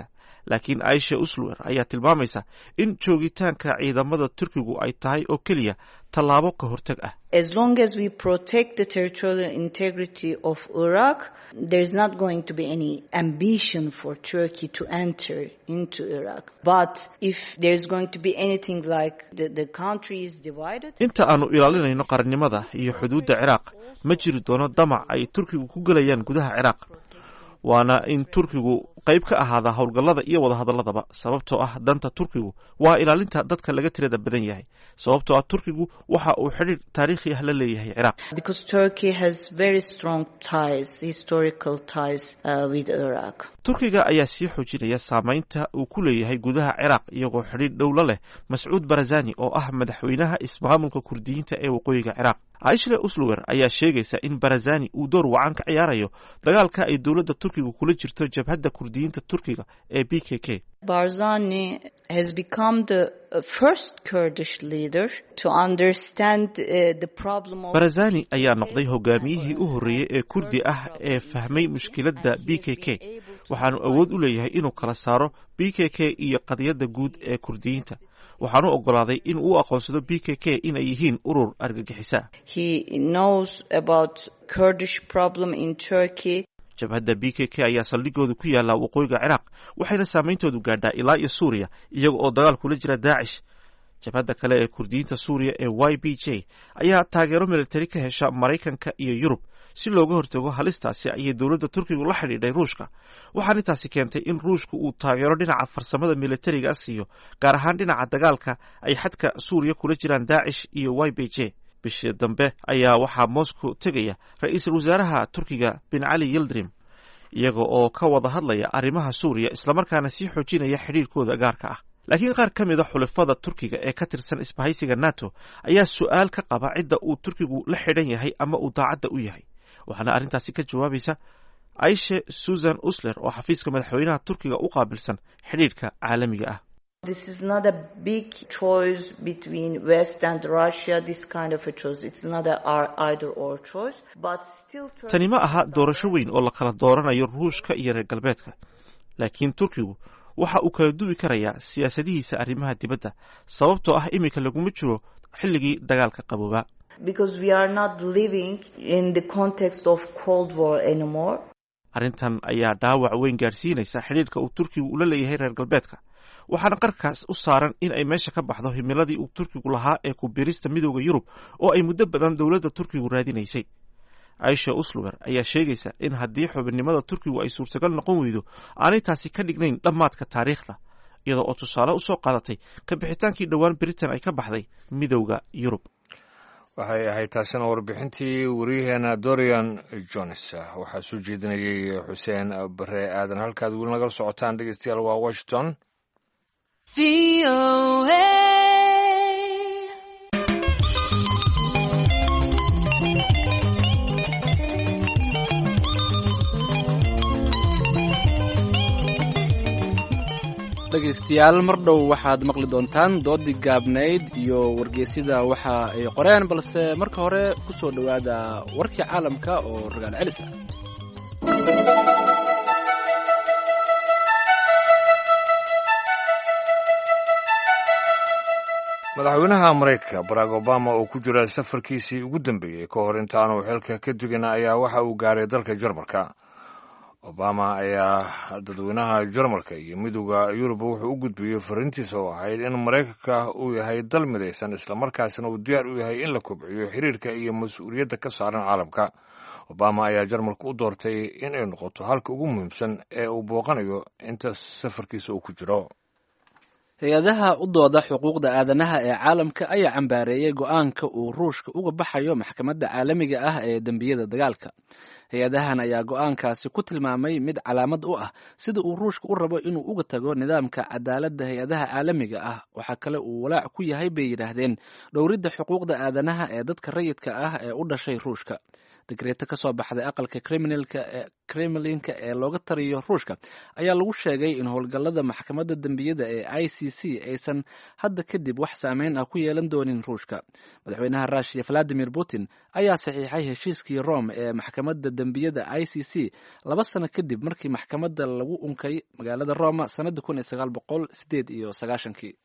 S17: laakiin aisha usluwer ayaa tilmaamaysa in joogitaanka ciidamada turkigu ay tahay oo keliya tallaabo ka hortag ah
S18: As long as we protect the territorial integrity of Iraq, there's not going to be any ambition for Turkey to enter into Iraq. But if there's going to be anything like the, the country is divided,
S17: inta aanu ilaalinayno qarannimada iyo xuduudda ciraaq ma jiri doono damac ay turkigu ku gelayaan gudaha ciraaq waana in turkigu qayb ka ahaada howlgallada iyo wadahadalladaba sababtoo ah danta turkigu waa ilaalinta dadka laga tirada badan yahay sababtoo ah turkigu waxa uu xidhiir taariikhi ah la leeyahay ciraaq
S18: because Turkey has very strong ties, historical ties uh, with Iraq.
S17: turkiga ayaa sii xoojinaya saamaynta uu ku leeyahay gudaha ciraaq iyagoo xidhiir dhowla leh mascuud barazani oo ah madaxweynaha ismaamulka kurdiyiinta ee waqooyiga ciraaq aishle usluwer ayaa sheegaysa in barazani uu door wacan ka ciyaarayo dagaalka ay dowladda turkiga kula jirto jabhadda kurdiyiinta turkiga ee b k k
S18: Barzani has become the uh, first Kurdish leader to understand uh, the problem of
S17: barazani ayaa noqday hogaamiyihii u horreeyey ee kurdi ah ee fahmay mushkiladda b k k waxaanu awood u leeyahay inuu kala saaro b k k iyo qadiyadda guud ee kurdiyiinta waxaanu oggolaaday in uu aqoonsado b k k inay yihiin urur argagixisa
S18: He knows about Kurdish problem in Turkey.
S17: jabhadda b k k ayaa saldhigooda ku yaalla waqooyiga ciraaq waxayna saameyntoodu gaadhaa ilaa iyo suuriya iyaga oo dagaal kula jira daacish jabhadda kale ee kurdiyiinta suuriya ee y b j ayaa taageero militari ka hesha maraykanka iyo yurub si looga hortago halistaasi ayay dowladda turkigu la xidhiidhay ruushka waxaana intaasi keentay in ruushku uu taageero dhinaca farsamada militariga siiyo gaar ahaan dhinaca dagaalka ay xadka suuriya kula jiraan daacish iyo y b j bishii dambe ayaa waxaa moscow tegaya ra-iisul wasaaraha turkiga bin cali yildirim iyaga oo ka wada hadlaya arrimaha suuriya islamarkaana sii xoojinaya xidhiirkooda gaarka ah laakiin qaar ka mid a xulafada turkiga ee ka tirsan isbahaysiga nato ayaa su-aal ka qaba cidda uu turkigu la xidhan yahay ama uu daacadda u yahay waxaana arrintaasi ka jawaabaysa aishe susan usler oo xafiiska madaxweynaha turkiga u qaabilsan xidhiirka caalamiga ah
S18: This is not a big choice between West and Russia, this kind of a choice. It's not a ar- either or choice, but still Turkey
S17: tani ma aha doorasho weyn oo la kala dooranayo ruushka iyo reer galbeedka laakiin turkigu waxa uu kala duwi karayaa siyaasadihiisa arrimaha dibadda sababtoo ah iminka laguma jiro xilligii dagaalka qaboobaa
S18: because we are not living in the context of Cold War anymore.
S17: arrintan ayaa dhaawac weyn gaadhsiinaysa xidhiirka uu turkigu ula leeyahay reer galbeedka waxaana qarkaas u saaran in ay meesha ka baxdo himiladii uu turkigu lahaa ee ku biirista midooda yurub oo ay muddo badan dowladda turkigu raadinaysay aisha usluwer ayaa sheegaysa in haddii xubinnimada turkigu ay suurtagal noqon weydo aanay taasi ka dhignayn dhammaadka taariikhda iyada oo tusaale usoo qaadatay ka bixitaankii dhowaan britain ay ka baxday midowda yurub
S1: waxay ahayd taasina warbixintii wariyaheena dorian jones waxaa soo jeedinayay xuseen bare aadan halkaad weli nagala socotaan dhegeystayaal waa washington
S2: dhegaystayaal mar dhow waxaad maqli doontaan doodii gaabnayd iyo wargeysyada waxa ay qoreen balse marka hore ku soo dhowaada warkii caalamka oo ragaal celis ah
S1: madaxweynaha maraykanka barack obama oo ku jira safarkiisii ugu dambeeyey ka hor intaanu xilka ka dugin ayaa waxa uu gaaray dalka jarmalka obama ayaa dadweynaha jarmalka iyo midooda yurub wuxuu u gudbiyey fariintiisa oo ahayd in maraykanka uu yahay dal midaysan islamarkaasna uu diyaar u yahay in la kobciyo xiriirka iyo mas-uuliyadda ka saaran caalamka obama ayaa jarmalka u doortay in ay noqoto halka ugu muhiimsan ee uu booqanayo inta safarkiisa uu ku jiro
S2: hay-adaha u dooda xuquuqda aadanaha ee caalamka ayaa cambaareeyey go-aanka uu ruushka uga baxayo maxkamadda caalamiga ah ee dembiyada dagaalka hay-adahan ayaa go-aankaasi ku tilmaamay mid calaamad u ah sida uu ruushka u rabo inuu uga tago nidaamka cadaaladda hay-adaha caalamiga ah waxaa kale uu walaac ku yahay bay yidhaahdeen dhowridda xuquuqda aadanaha ee dadka rayidka ah ee u dhashay ruushka digreeto kasoo baxday aqalka kremlinka ee looga tariyo ruushka ayaa lagu sheegay in howlgallada maxkamadda dembiyada ee i c c aysan hadda kadib wax saameyn ah ku yeelan doonin ruushka madaxweynaha russiya valadimir putin ayaa saxiixay heshiiskii rome ee maxkamadda dembiyada i c c laba sano kadib markii maxkamadda lagu unkay magaalada roma sanadii kun iyo sagaal boqol sideed iyo sagaashankii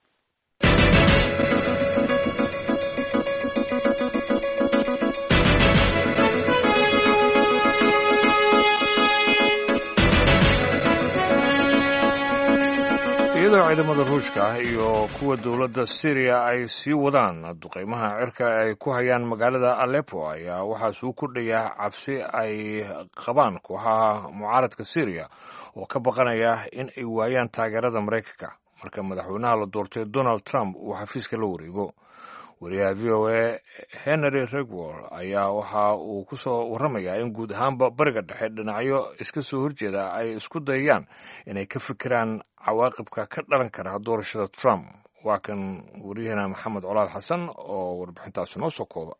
S1: iyadoo ciidamada ruushka ah iyo kuwa dowladda syriya ay sii wadaan duqeymaha cirka ay ku hayaan magaalada aleppo ayaa waxaa suu kordhaya cabsi ay qabaan kooxaha mucaaradka syriya oo ka baqanaya in ay waayaan taageerada maraykanka marka madaxweynaha la doortay donald trump uu xafiiska la wareego wariyaha v o a henry regwol ayaa waxa uu ku soo warramayaa in guud ahaanba bariga dhexe dhinacyo iska soo horjeeda ay isku dayayaan inay ka fikiraan cawaaqibka ka dhalan kara doorashada trump waa kan wariyahena maxamed colaad xasan oo warbixintaasi noo soo kooba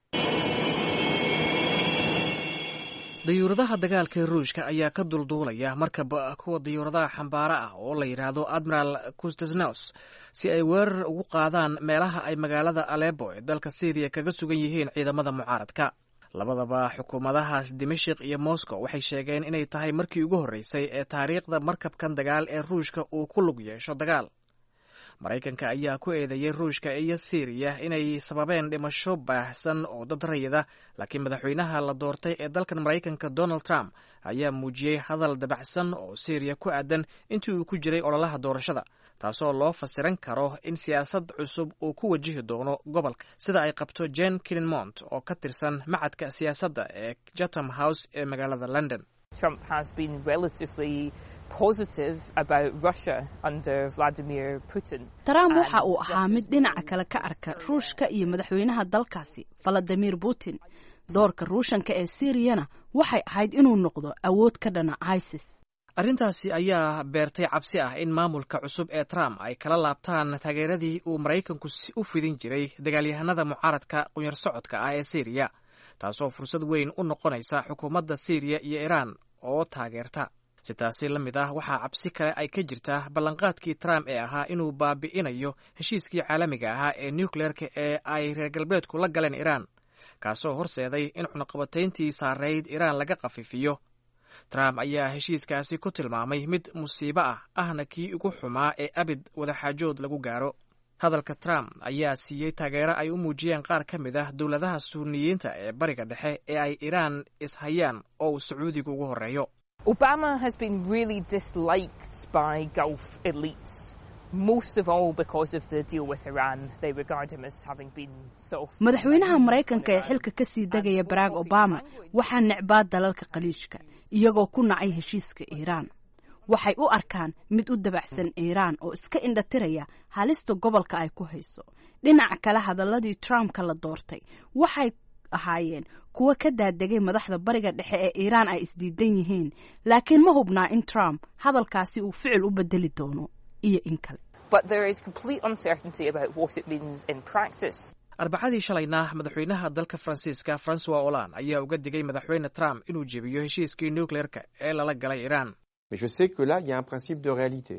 S19: dayuuradaha dagaalka ee ruushka ayaa ka dulduulaya markaba kuwa dayuuradaha xambaara ah oo la yidhaahdo admiral kustesnos si ay weerar ugu qaadaan meelaha ay magaalada alebo ee dalka syriya kaga sugan yihiin ciidamada mucaaradka labadaba xukuumadahaas dimashik iyo moscow waxay sheegeen inay tahay markii ugu horreysay ee taariikhda markabkan dagaal ee ruushka uu ku lug yeesho dagaal maraykanka ayaa ku eedeeyey ruushka iyo syriya inay sababeen dhimasho baahsan oo dad rayida laakiin madaxweynaha la doortay ee dalkan maraykanka donald trump ayaa muujiyey hadal dabacsan oo syriya ku aadan intii uu ku jiray ololaha doorashada taasoo loo fasiran karo in siyaasad cusub uu ku wajihi doono gobolka sida ay qabto jen kilinmont oo ka tirsan macadka siyaasadda ee chatham house ee magaalada london
S20: Trump has been relatively positive about Russia under Vladimir Putin.
S21: trump waxa uu ahaa mid dhinaca kale ka arka ruushka iyo madaxweynaha dalkaasi valadimir putin doorka ruushanka ee siriyana waxay ahayd inuu noqdo awood ka dhana isis
S19: arrintaasi ayaa beertay cabsi ah in maamulka cusub ee trump ay kala laabtaan taageeradii uu maraykanku u fidin jiray dagaalyahanada mucaaradka qunyar socodka ah ee syriya taasoo fursad weyn u noqonaysa xukuumadda syriya iyo iiraan oo taageerta si taasi la mid ah waxaa cabsi kale ay ka jirtaa ballanqaadkii trump ee ahaa inuu baabi'inayo heshiiskii caalamiga ahaa ee nucleerka ee ay reer galbeedku la galeen iiraan kaasoo horseeday in cunaqabatayntii saarayd iiraan laga khafiifiyo trump ayaa heshiiskaasi ku tilmaamay mid musiibo ah ahna kii ugu xumaa ee abid wadaxaajood lagu gaaro hadalka trump ayaa siiyey taageero ay u muujiyeen qaar ka mid ah dowladaha suuniyiinta ee bariga dhexe ee ay iiraan ishayaan oo uu sacuudiga ugu horreeyo
S20: Obama has been really disliked by Gulf elites. Most of all because of the deal with Iran. They regard him as having been soft.
S21: madaxweynaha maraykanka ee xilka ka sii degaya barack obama waxaa necbaa dalalka khaliijka iyagoo ku nacay heshiiska iiraan waxay u arkaan mid u dabacsan iiraan oo iska indhatiraya halista gobolka ay ku hayso dhinaca kale hadaladii trumpka la doortay waxay ahaayeen kuwa ka daadegay madaxda bariga dhexe ee iiraan ay isdiidan yihiin laakiin ma hubnaa in trump hadalkaasi uu ficil u bedeli doono iyo in kale
S20: But there is complete uncertainty about what it means in practice.
S19: arbacadii shalayna madaxweynaha dalka faransiiska francois hollande ayaa uga digay madaxweyne trump inuu jebiyo heshiiskii nucleerka ee lala galay iiraan
S22: Mais je sais que là, il y a un principe de réalité.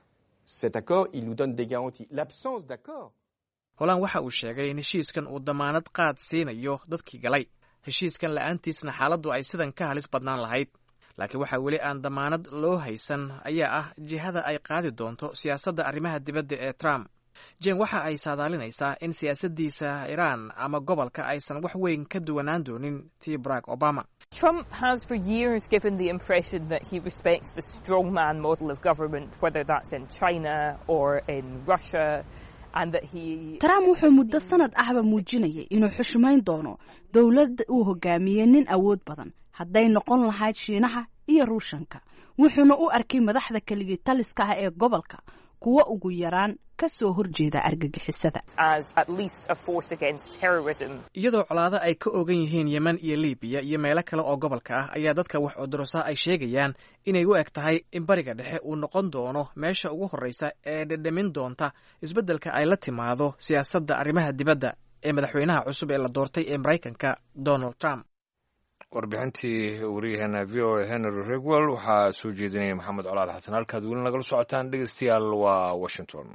S22: Cet accord, il nous donne des garanties. L'absence d'accord.
S19: holand waxa uu sheegay in heshiiskan uu damaanad qaad siinayo dadkii galay heshiiskan la'aantiisna xaaladdu ay sidan ka halis badnaan lahayd laakiin waxaa weli aan damaanad loo haysan ayaa ah jihada ay qaadi doonto siyaasadda arrimaha dibadda ee trump jen waxa ay saadaalinaysaa in siyaasaddiisa iiraan ama gobolka aysan wax weyn ka duwanaan doonin tii barack obama
S20: Trump has for years given the impression that he respects the strongman model of government, whether that's in China or in Russia, and that he.
S21: trump wuxuu muddo sanad ahba muujinayay inuu xushmayn doono dowladda uu hogaamiyey nin awood badan hadday noqon lahayd shiinaha iyo ruushanka wuxuuna u arkay madaxda keligii taliska ah ee gobolka kuwa ugu yaraan ka soo horjeeda argagixisada
S20: as at least a force against terrorism.
S19: iyadoo colaado ay ka ogan yihiin yemen iyo libiya iyo meelo kale oo gobolka ah ayaa dadka wax odorosa ay sheegayaan inay u eg tahay in bariga dhexe uu noqon doono meesha ugu horreysa ee dhedhamin doonta isbeddelka ay la timaado siyaasadda arrimaha dibadda ee madaxweynaha cusub ee la doortay ee maraykanka donald trump
S1: warbixintii wariyaheena v o a henry regwell waxaa soo jeedinaya maxamed colaal xasan halkaad weli nagala socotaan dhegeystayaal waa washington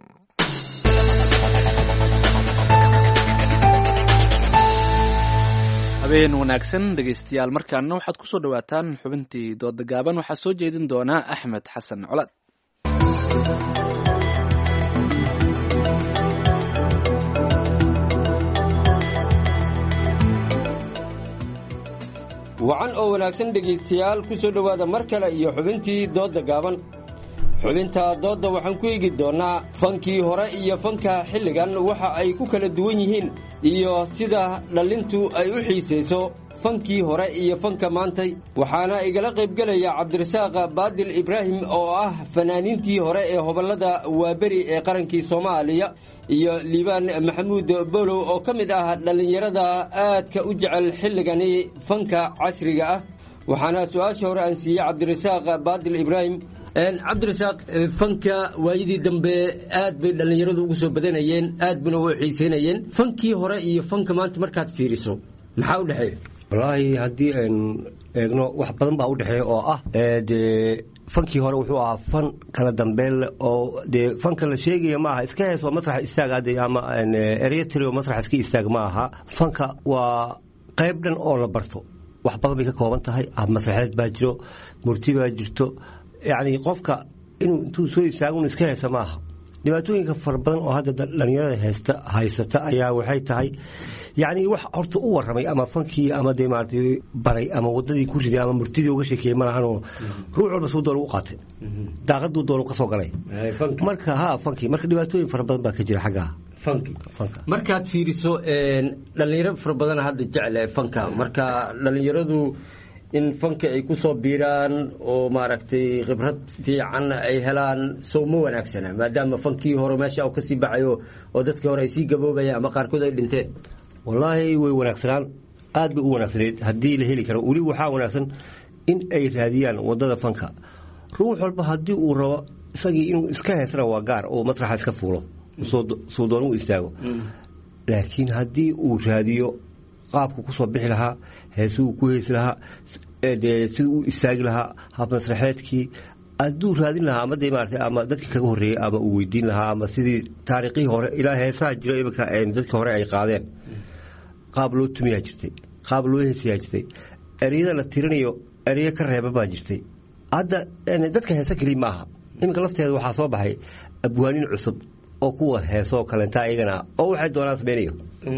S2: habeen wanaagsan dhegeystayaal markaana waxaad ku soo dhowaataan xubintii dooda gaaban waxaa soo jeedin doonaa axmed xasan colaad
S3: wacan oo wanaagsan dhegaystayaal ku soo dhowaada mar kale iyo xubintii doodda gaaban xubinta doodda waxaan ku eegi doonnaa fankii hore iyo fanka xilligan waxa ay ku kala duwan yihiin iyo sida dhallintu ay u xiisayso fankii hore iyo fanka maantay waxaana igala qaybgelaya cabdirasaaq baadil ibraahim oo ah fanaaniintii hore ee hobollada waaberi ee qarankii soomaaliya iyo liibaan maxamuud bolow oo ka mid ah dhallinyarada aadka u jecel xilligani fanka casriga ah waxaana su-aasha hore aan siiyey cabdirasaaq baadil ibraahim cabdirasaaq fanka waayadii dambe aad bay dhallinyaradu ugu soo badanayeen aad buna u xiiseynayeen fankii hore iyo fanka maanta markaad fiiriso maxaa u dhexeeya
S4: wallaahi haddii aynu eegno wax badan baa u dhexeeya oo ah dee fankii hore wuxuu ahaa fan kala dambeyn leh oo dee fanka la sheegaya ma aha iska hees oo masrax istaaga de ama eryatri oo masrax iska istaag ma aha fanka waa qayb dhan oo la barto wax badan bay ka kooban tahay masraxeed baa jiro murti baa jirto yacni qofka inuu intuu soo istaago inu iska heesa ma aha dhibaatooyinka fara badan oo hadda dhallinyarada haysta haysata ayaa waxay tahay yacni wax horta u warramay ama fankii ama dee maaragtay baray ama waddadii ku riday ama murtidii uga sheekeeyey ma lahanoo ruux walba suu doonu u qaatay daaqaduu doonu ka soo galay marka ha fankii marka dhibaatooyin fara badan baa ka jira xaggaa
S3: fanki markaad fiiriso dhallinyaro fara badana hadda jecel fanka marka dhallinyaradu in fanka ay ku soo biiraan oo maaragtay khibrad fiican ay helaan sow ma wanaagsana maadaama fankii hore meesha u kasii baxayo oo dadkii hore ay sii gaboobayaan ama qaarkood ay dhinteen
S4: wallaahi way wanaagsanaan aad bay u wanaagsanayd haddii la heli karo weli waxaa wanaagsan in ay raadiyaan waddada fanka ruux walba haddii uu rabo isagii inuu iska heesana waa gaar oo masraxa iska fuulo suu doon u istaago laakiin haddii uu raadiyo qaabku ku soo bixi lahaa heesuu ku heesi lahaa dee siduu u istaagi lahaa habmasraxeedkii hadduu raadin lahaa ama dee maarata ama dadkii kaga horreeyey ama uu weydiin lahaa ama sidii taariikhii hore ilaa heesaha jiro iminka dadkii hore ay qaadeen qaab loo tumiyaa jirtay qaab loo heesayaa jirtay ereyada la tirinayo ereyo ka reeba baa jirtay hadda dadka heese keliya ma aha iminka lafteeda waxaa soo baxay abwaanin cusub oo kuwa heesoo kalenta iyagana oo waxay doonaan samaynayo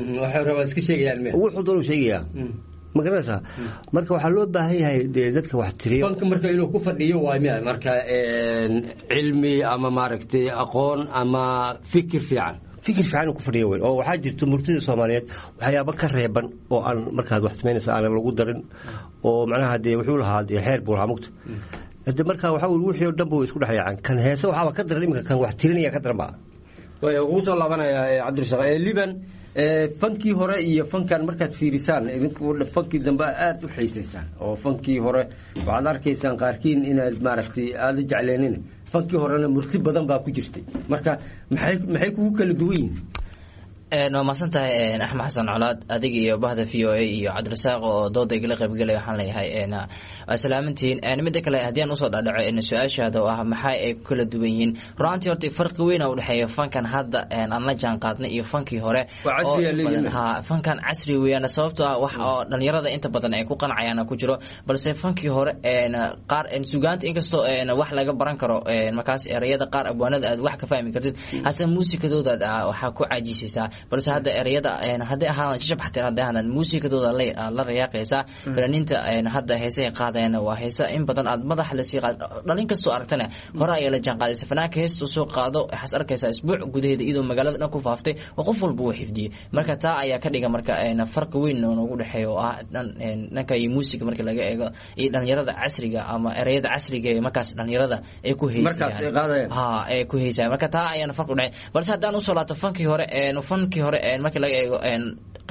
S4: wuxuu doonu sheegayaa ma garanaysaa marka waxaa loo baahan yahay dee dadka wax tiriyo
S3: fanka marka inuu ku fadhiyo waay miya marka cilmi ama maaragtay aqoon ama fikir fiican
S4: fikir fiican inuu ku fadhiyo weyn oo waxaa jirta murtida soomaaliyeed waxyaaba ka reeban oo aan markaad wax samaynaysa aan lagu darin oo macnaha dee wuxuu lahaa dee xeer buu lahaa mugta hade marka waxaa weli wixii oo dhan bu isku dhexyaacaan kan heese waxaaba ka daran iminka kan wax tirinaya ka daran baa
S3: ugu soo laabanaya cabdirasaq liban fankii hore iyo fankan markaad fiirisaan idinku fankii dambe aad u xiisaysaan oo fankii hore waxaad arkaysaan qaarkiin inaad maaragtay aada jecleenin fankii horena murti badan baa ku jirtay marka maxay maxay kugu kala duwan yihin
S23: waa mahadsan tahay axmed xasan colaad adiga iyo bahda v o a iyo cabdirasaaq oo dooda igala qaybgelaya waxaan leeyahay waa salaamantihiin midda kale haddii aan usoo dhadhaco su-aashaada oo ah maxay ay ku kala duwan yihiin runaantii horta farqi weyn u dhexeeya fankan hadda aan la jaan qaadnay iyo fankii hore ha fankan casri weeyaan sababtoo ah wax oo dhalinyarada inta badan ay ku qancayaan ku jiro balse fankii hore qaar sugaanta inkastoo wax laga baran karo markaas ereyada qaar abwaanada aad wax ka fahmi kartid hase muusikadooda waxaa ku caajisaysaa balse hadda ereyada hadday ahaadaan shashab xateen hadday ahaadaan muusikadooda la rayaaqaysaa fanaaniinta hadda heesahay qaadayana waa heesa in badan aad madaxa lasii qaad dhalin kastoo aragtana hore ayaa la jaan qaadaysa fanaanka heesta soo qaado waxaas arkaysaa isbuuc gudaheeda iyadoo magaalada dhan ku faaftay oo qof walba uu xifdiyey marka taa ayaa ka dhiga marka farqi weyn noogu dhexeeya oo ah dhanka iyo muusiga marka laga eego iyo dhalinyarada casriga ama ereyada casriga ee markaas dhalinyarada ay ku heysayaan ha ay ku heysayaan marka taa ayaana farqi udhexeeya balse haddaan usoo laabto fankii hore fankii hore marka laga eego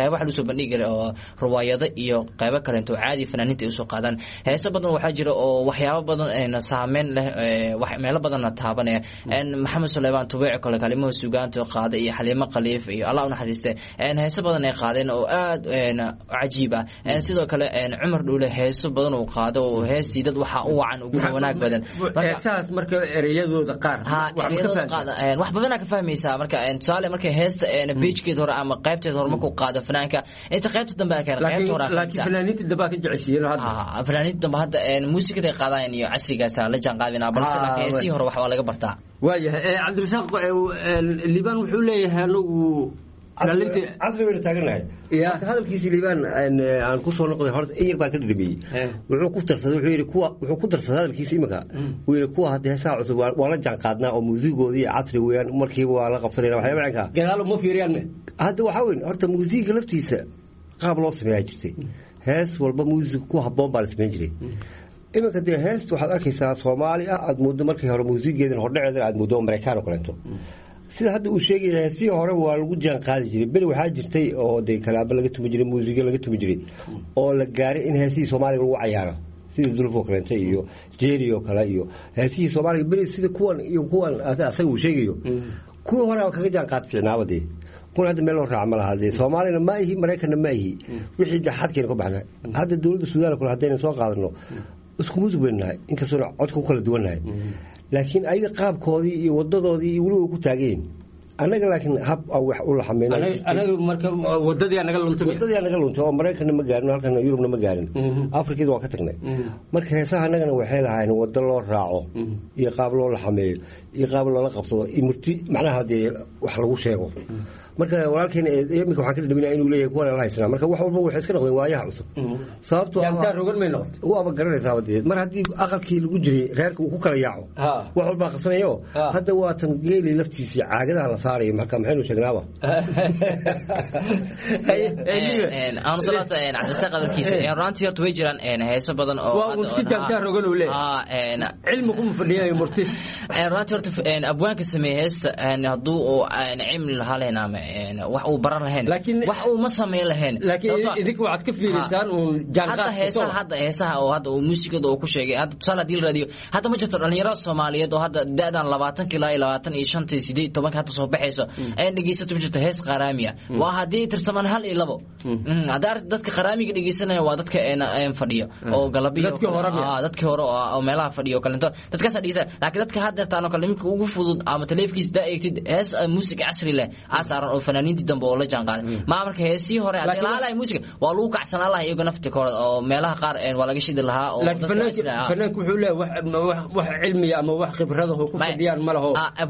S23: qeybo waxa lagu soo bandhigi jiray oo riwaayado iyo qeybo kaleento caadi fanaaniinta ay usoo qaadaan heese badan waxaa jira oo waxyaabo badan saameyn leh meelo badanna taabanaya maxamed suleymaan tubeec kale kalimaha sugaanta qaada iyo xaliimo khaliif iyo allah unaxariiste heese badan ay qaadeen oo aad cajiib ah sidoo kale cumar dhuule heeso badan uu qaado oo heestii dad waxaa u wacan uguna wanaag badan
S3: heesahaas marka ereyadooda qaar
S23: wax badanaa ka fahmaysaa marka tusaale marka heesta beijkeed hore ama qaybteed hore markuu qaado fanaanka inta qaybta dambe a keena qaybta hore
S3: laakiin fanaaniinta dambe ka jeceshiiyeen hadda
S23: fanaaniinta dambe hadda muusikada ay qaadayaan iyo casrigaasa la jaan qaadinaa balse laakiin heesihii hore wax waa laga bartaa
S3: waayahay cabdirasaaq liibaan wuxuu leeyahay anagu
S4: casri baynu taaganahay hadalkiisi liibaan aan kusoo noqday horta in yar baan ka dhadhamiyey wuxuu ku darsaday wuxuu yidhi kuwa wuxuu ku darsaday hadalkiisa imika uu yidhi kuwa hadda heesaha cusub waa la jaan qaadnaa oo muusigoodi iyo casri weeyaan markiiba waa la qabsanayna waxyaaba cinkaa
S3: gadaalo ma fiiriyaan
S4: hadda waxaa weyn horta muusiga laftiisa qaab loo sameeyaa jirtay hees walba muusig ku habboon baa la sameyn jiray iminka dee heest waxaad arkaysaa soomaali ah aad muddo markii hore muusigeedan hordhaceedan aad muddo maraykaan oo kaleeto sida hadda uu sheegaya heesihii hore waa lagu jaan qaadi jiray beri waxaa jirtay oo de kalaabo laga tumi jiray muusigo laga tumi jiray oo la gaaray in heesihii soomaaliga lagu cayaaro sida dulfoo kaleente iyo jeeri oo kale iyo heesihii soomaaliga beri sida kuwan iyo kuwan asaga uu sheegayo kuwii hore kaga jaan qaad fiicnaaba dee kun hadda meel loo raaca ma laha dee soomaalina ma ihi maraykanna ma ihi wixii xadkeena ka baxna hadda dowladda suudaan kule haddayna soo qaadano isku muusig baynu nahay inkastoona codka ku kala duwan nahay laakiin ayaga qaabkoodii iyo wadadoodii iyo weliba ku taagayin annaga laakiin hab aan wax u
S3: laxameynanaga marka wadadii naga luntay
S4: wadadii naga luntay oo maraykanna ma gaarin halkan yurubna ma gaarin afrikada waan ka tagnay marka heesaha annagana waxay lahaayeen wado loo raaco iyo qaab loo laxameeyo iyo qaab loola qabsado iyo murti macnaha dee wax lagu sheego marka walaalkeena iminka waxaan ka dhadhaminaya inuu leeyahay kuwan la haysanaa marka wax walba waxay iska noqdeen waayaha cusub sababtoo
S3: rogan may noqotay
S4: waaba garanaysaaba dee mar haddii aqalkii lagu jiray reerka uu ku kala yaaco wax walbaa qabsanayo hadda waa tan geeli laftiisii caagadaha la saarayo marka maxaynu sheegnaaba
S23: cabdisaaq hadalkiisa runtii horta way jiraan heeso badan oo
S3: iska jaantaa rogan uu leeyahay cilmi kuma fadhiyayo murti
S23: runtii horta abwaanka sameeye heesta hadduu cilmi lahaa lahayn ama wax uu baran lahayn wax uu ma samayn lahayn
S3: laakiin idinka waxaad ka fiilaysaan uun
S23: hadda heesaha hadda heesaha oo hadda uu muusikada uu ku sheegay hadda tusaale haddii la raadiyo hadda ma jirto dhalinyaro soomaaliyeed oo hadda da-dan labaatanka ilaa iyo labaatan iyo shanta iyo sideed tobanka hadda soo baxayso ee dhegeysato ma jirto hees qaraamiya waa haddii tirsamaan hal iyo labo hadda aragti dadka qaraamiga dhegeysanaya waa dadka fadhiyo oo galabiyo dadkii hore oo meelaha fadhiyo oo kalento dadkaasa dhegeysanaya laakiin dadka hadda taan oo kale iminka ugu fudud ama taleefkiisa daa eegtid hees muusik casri leh saaran oo fanaaniintii dambe oo la jaan qaaday maa marka heesii hore haddii lahaa lahay muusiga waa lagu kacsanaa lahay iyago naftikooda oo meelaha qaar waa laga shidi lahaa oo
S3: fanaanku wuxuu leeyahay wax cilmiya ama wax khibradaho ku fadhiyaan ma laho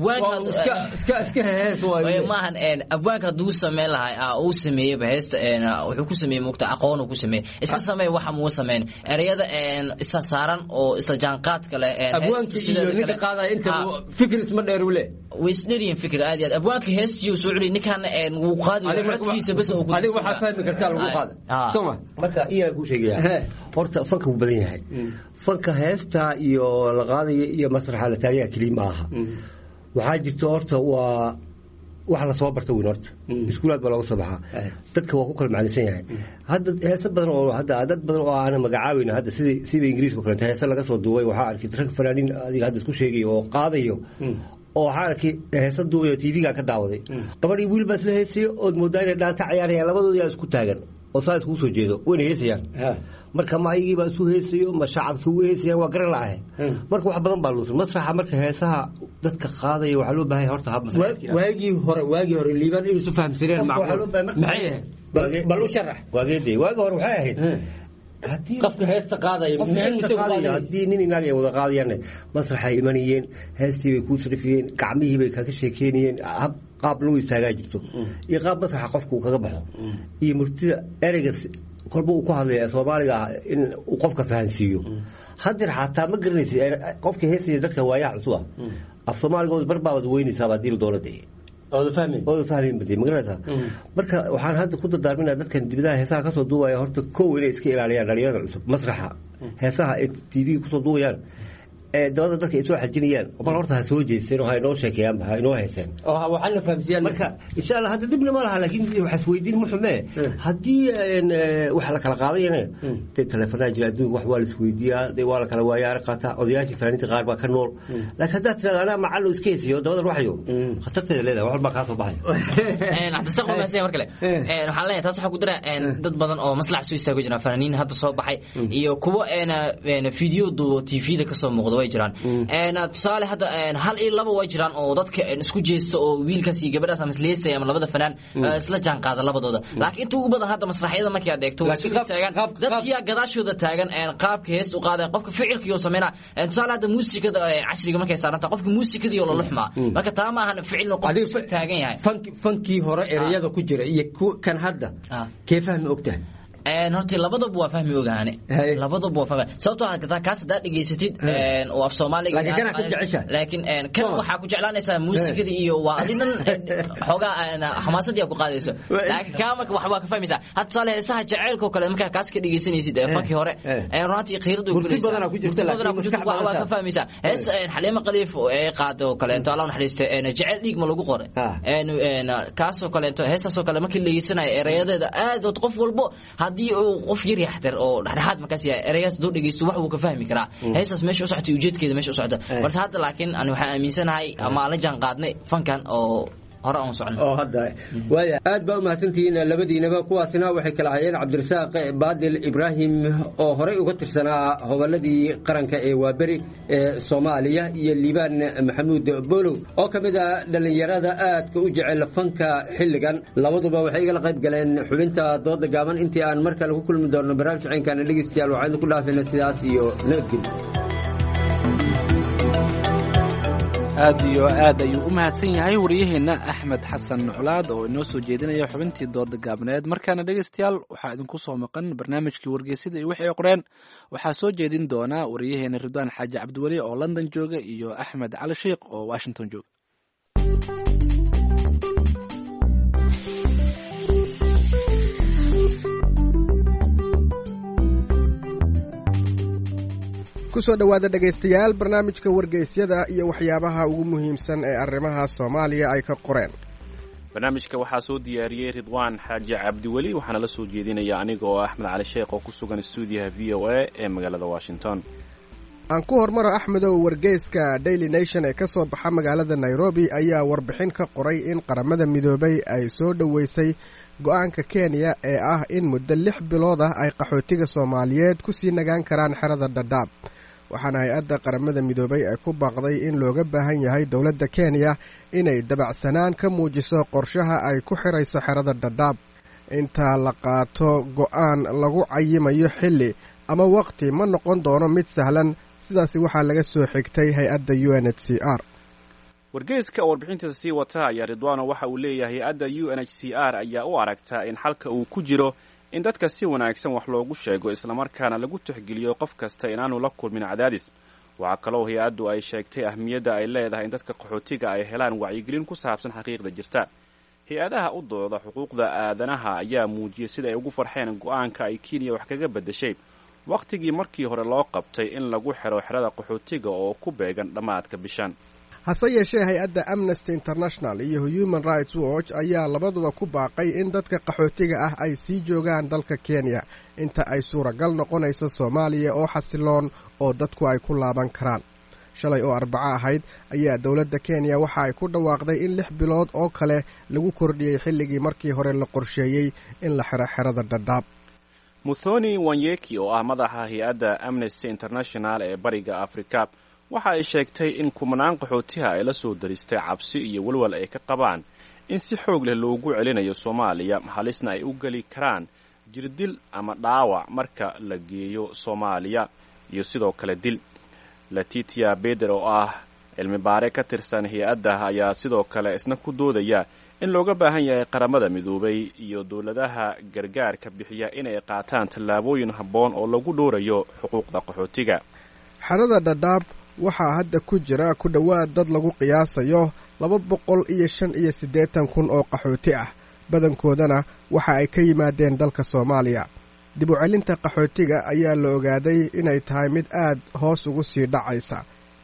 S3: iska hees
S23: maahan abwaanka hadduu sameyn lahay uu sameeyeyba heesta wuxuu ku sameeyey mugta aqoon uu ku sameeyey iska sameey waxa muu sameyn ereyada isla saaran oo isla jaanqaadka leh
S3: abwaanka iyo ninka qaadaya inta fikir isma dheer uu leh
S23: way isdheryihin fikir aad iyo aad abwaanka heestiyo soo celi ninkan wuu qaadi codkiisa bas oo
S3: adiga waxaa fahmi kartaa lagu qaada soma
S4: marka iyaa ku sheegaya horta fanka wuu badan yahay fanka heesta iyo la qaadaya iyo masraxa la taagaya keliya ma aha waxaa jirta horta waa wax lasoo barta weyn horta iskuulaad baa looga soo baxaa dadka waa ku kala macnisan yahay hadda heese badan oo hadda dad badan oo aanan magacaabayna hadda sida sida ingiriiska o kalenta heese laga soo duubay waxaa arkay rag fanaaniin adiga hadda isku sheegay oo qaadayo oo waxaa arkay heesa duubay oo tv-ga ka daawaday gabadhii wiil baa isla heesayo ood moodaa inay dhaanta cayaarayaan labadooda yaa isku taagan oo saa iskugu soo jeedo wayna heesayaan marka ma ayagii baa isu heesayo ma shacabkii ugu heesayaan waa garan la'ahe marka wax badan baa luusan masraxa marka heesaha dadka qaadaya waxaa loo baahan horta hab
S3: waagii hore waagii hore liibaan inuu isu fahamsaneen macquul maxay ahayd bal u sharax
S4: waageedee waagii hore waxay ahayd
S3: qofka heesta qaadaya
S4: haddii nin inaag ay wada qaadayaan masraxay imanayeen heestii bay kuu sarifiyeen gacmihii bay kaga sheekeynayeen hab qaab lagu istaagaa jirto iyo qaab masraxa qofka uu kaga baxo iyo murtida ereyga kolba uu ku hadlaya soomaaliga ah in uu qofka fahansiiyo hadeer xataa ma garanaysa qofka heesaya dadka waayaha cusub ah af soomaaligood barbaabad weynaysaaba haddii la doono dee ooda fahmayn bade magaranaysaa marka waxaan hadda ku dardaarminaa dadkan dibadaha heesaha kasoo duubaya horta kow inay iska ilaaliyaan dhalinyarada cusub masraxa heesaha ay tv kusoo duubayaan dabada dadka ay soo xajinayaan bal horta ha soo jeesteen oo ha inoo sheekeeyaanba ha inoo heeseen
S3: waxaana fahamsiiyaan
S4: marka insha allah hadda dhibna ma laha laakiin waxaas weydiin muxume haddii wax la kala qaadayana dee teleefanaa jira adduunka wax waa la isweydiiyaa dee waa la kala waayaari qaataa odayaashii fanaaniinta qaar baa ka nool laakiin haddaad tirada anaa macallo iska hesiyo dabada ruuxayo khatarteeda leedahay wax walbaa kaa soo baxaya
S23: cabdisaq umaasanya mar kale waxaan leeyahay taas waxaa ku dira dad badan oo maslax soo istaago jiraan fanaaniin hadda soo baxay iyo kuwo video duubo tvda kasoo muuqda way jiraan tusaale hadda hal iyo laba way jiraan oo dadka isku jeesta oo wiilkaas iyo gabadhaas ama isleestay ama labada fanaan isla jaan qaada labadooda laakiin inta ugu badan hadda masraxyada markii aad eegto way soo istaagaan dadkiyaa gadaashooda taagan qaabka heesta u qaadeen qofka ficilkii oo sameynaa tusaale hadda muusikada casriga markay saaranta qofka muusikadii oo la luxmaa marka taa ma ahan ficilna qofka taagan yahay
S3: fankii hore ereyada ku jira iyo kan hadda kee fahmi ogtahay
S23: horta labadaba waa fahmi ogaane labadaba waa fahmi sababtoo ah kaas haddaad dhegaysatid oo af soomaaliga
S3: laakiin kana ku jecesha
S23: laakiin kan waxaa ku jeclaanaysaa muusikadii iyo waa adi dhan xoogaa xamaasadii ku qaadayso laakiin kaa marka wax waa ka fahmaysaa hadda tusaale heesaha jaceylka oo kale markaa kaas ka dhegaysanaysid fankii hore runtii qiiradu
S3: badanaa ku jirta
S23: waa ka fahmaysaa hees xaliimo qaliif ee qaada oo kaleento allah naxariiste jecel dhiig ma lagu qoray kaasoo kaleento heestaasoo kale markii la dhegaysanayo erayadeeda aad qof walbo haddii uu qof yar yaxtar oo dhexdhexaad markaas yahay erayaas doo dhegeysto wax wuu ka fahmi karaa heestaas meesha u socota iyo ujeedkeeda meesha u socota balse hadda laakiin ani waxaan aaminsanahay ama la jaan qaadnay fankan oo hore aan socno
S3: oo hadda waaya aad baa u mahadsantihiin labadiinaba kuwaasina waxay kala hayeen cabdirasaaq baadil ibraahim oo horey uga tirsanaa hobolladii qaranka ee waaberi ee soomaaliya iyo liibaan maxamuud bolow oo ka mid a dhallinyarada aadka u jecel fanka xilligan labaduba waxay igala qayb galeen xubinta dooda gaaban intii aan mar kale ku kulmi doonno barnaamij ceenkaana dhegeystayaal waxaan ku dhaafayna sidaas iyo nabadgelyo
S2: aad iyo aad ayuu u mahadsan yahay waryaheenna axmed xasan colaad oo inoo soo jeedinaya xubintii dooda gaabneed markaana dhegeystayaal waxaa idinku soo maqan barnaamijkii wargeysada iyo wixii ay qoreen waxaa soo jeedin doonaa waryaheena ridwaan xaaji cabdiweli oo london jooga iyo axmed cali sheikh oo washington jooga
S5: kusoo dhowaada dhegaystayaal barnaamijka wargeysyada iyo waxyaabaha ugu muhiimsan ee arrimaha soomaaliya ay ka qoreen
S6: barnaamijka waxaa soo diyaariyey ridwaan xaaji cabdiweli waxaana la soo jeedinaya aniga oo axmed cali sheekh oo ku sugan stuudiyaha v o a ee magaalada washington
S5: aan ku hormaro axmedow wargeyska daily nation ee ka soo baxa magaalada nairobi ayaa warbixin ka qoray in qaramada midoobay ay soo dhoweysay go-aanka kenya ee ah in muddo lix bilood ah ay qaxootiga soomaaliyeed ku sii nagaan karaan xerada dhadhaab waxaana hay-adda qaramada midoobay ay ku baaqday in looga baahan yahay dowladda kenya inay dabacsanaan ka muujiso qorshaha ay ku xirayso xerada dhadhaab intaa la qaato go-aan lagu cayimayo xilli ama waqti ma noqon doono mid sahlan sidaasi waxaa laga soo xigtay hay-adda u n h c r
S6: wargeyska warbixintiisa sii wata ayaa ridwaano waxa uu leeyahay hay-adda u n h c r ayaa u aragtaa in xalka uu ku jiro in dadka si wanaagsan wax loogu sheego islamarkaana lagu tixgeliyo qof kasta inaanu la kulmin cadaadis waxaa kaloo hay-addu ay sheegtay ahmiyadda ay leedahay in dadka qaxootiga ay helaan wacyigelin ku saabsan xaqiiqda jirta hay-adaha u dooda xuquuqda aadanaha ayaa muujiyey sida ay ugu farxeen go-aanka ay kenya wax kaga beddeshay wakhtigii markii hore loo qabtay in lagu xiro xerada qaxootiga oo ku beegan dhammaadka bishan
S5: hase yeeshee hay-adda amnesty international iyo human rights watch ayaa labaduba ku baaqay in dadka qaxootiga ah ay sii joogaan dalka kenya inta ay suuragal noqonayso soomaaliya oo xasiloon oo dadku ay ku laaban karaan shalay oo arbaco ahayd ayaa dowladda kenya waxa ay ku dhawaaqday in lix bilood oo kale lagu kordhiyey xilligii markii hore la qorsheeyey in la xiro xerada dhadhaab
S6: muthoni wanyeki oo ah madaxa hay-adda amnesty international ee bariga afrika waxa ay sheegtay in kumanaan qaxootiha ay la soo daristay cabsi iyo walwal ay ka qabaan in si xoog leh loogu celinayo soomaaliya halisna ay u geli karaan jirdil ama dhaawac marka la geeyo soomaaliya iyo sidoo kale dil latitia beder oo ah cilmi baare ka tirsan hay-adda ayaa sidoo kale isna ku doodaya in looga baahan yahay qaramada midoobay iyo dowladaha gargaarka bixiya inay qaataan tallaabooyin habboon oo lagu dhowrayo xuquuqda qaxootiga
S5: xerada dhadhaab waxaa hadda ku jira ku dhowaad dad lagu qiyaasayo laba boqol iyo shan iyo siddeetan kun oo qaxooti ah badankoodana waxa ay ka yimaadeen dalka soomaaliya dib u celinta qaxootiga ayaa la ogaaday inay tahay mid aad hoos ugu sii dhacaysa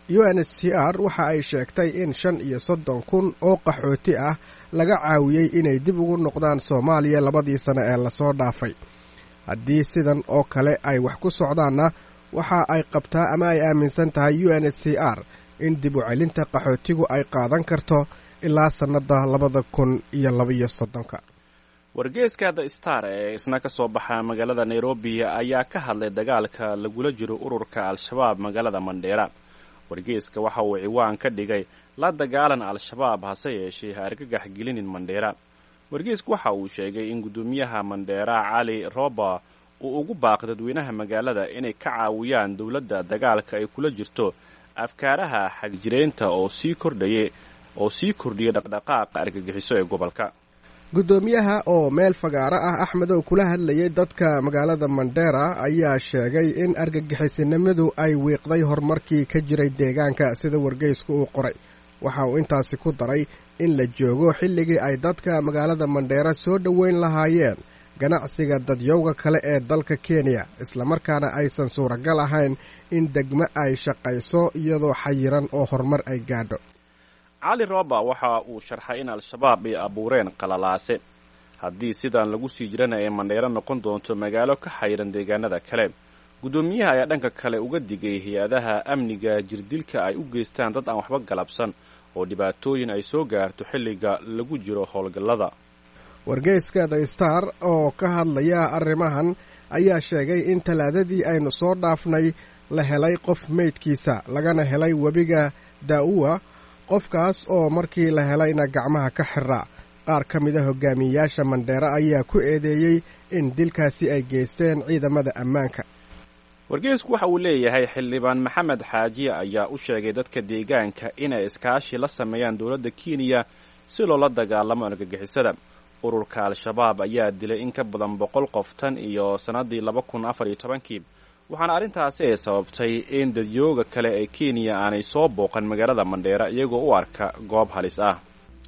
S5: u n h c r waxa ay sheegtay in shan iyo soddon kun oo qaxooti ah laga caawiyey inay dib ugu noqdaan soomaaliya labadii sano ee lasoo dhaafay haddii sidan oo kale ay wax ku socdaanna waxa ay qabtaa ama ay aaminsan tahay u n h c r in dib u celinta qaxootigu ay qaadan karto ilaa sannadda labada kun iyo labaiyo soddonka
S6: wargeeska the star ee isna ka soo baxa magaalada nairobi ayaa ka hadlay dagaalka lagula jiro ururka al-shabaab magaalada mandheera wargeeska waxa uu ciwaan ka dhigay la dagaalan al-shabaab hase yeeshee ha argagax gelinin mandheera wargeesku waxa uu sheegay in guddoomiyaha mandheera cali roba uu ugu baaqay dadweynaha magaalada inay ka caawiyaan dowladda dagaalka ay kula jirto afkaaraha xagjireynta oo sii kordhaya oo sii kordhiyay dhaqdhaqaaqa argagixiso ee gobolka
S5: guddoomiyaha oo meel fagaaro ah axmedow kula hadlayay dadka magaalada mandheera ayaa sheegay in argagixisinimadu ay wiiqday horumarkii ka jiray deegaanka sida wargeysku uu qoray waxa uu intaasi ku daray in la joogo xilligii ay dadka magaalada mandheera soo dhoweyn lahaayeen ganacsiga dadyowga kale ee dalka kenya islamarkaana aysan suuragal ahayn in degmo ay shaqayso iyadoo xayiran oo horumar ay gaadho
S6: cali roba waxa uu sharxay in al-shabaab ay abuureen qalalaase haddii sidan lagu sii jirana ay mandheero noqon doonto magaalo ka xayiran deegaanada kale guddoomiyaha ayaa dhanka kale uga digay hay-adaha amniga jirdilka ay u geystaan dad aan waxba galabsan oo dhibaatooyin ay soo gaarto xilliga lagu jiro howlgallada
S5: wargeyska the star oo ka hadlaya arrimahan ayaa sheegay in talaadadii aynu soo dhaafnay la helay qof meydkiisa lagana helay webiga daa'uwa qofkaas oo markii la helayna gacmaha ka xiraa qaar ka mida hogaamiyeyaasha mandheere ayaa ku eedeeyey in dilkaasi ay geysteen ciidamada ammaanka
S6: wargeysku waxa uu leeyahay xildhibaan maxamed xaajiye ayaa u sheegay dadka deegaanka inay iskaashi la sameeyaan dowladda kenya si loola dagaalamo argagixisada ururka al-shabaab ayaa dilay in ka badan boqol qof tan iyo sannaddii laba kun afar iyo tobankii waxaana arrintaasi ay sababtay in dadyooga kale ee kenya aanay soo booqan magaalada mandheera iyagoo u arka goob halis ah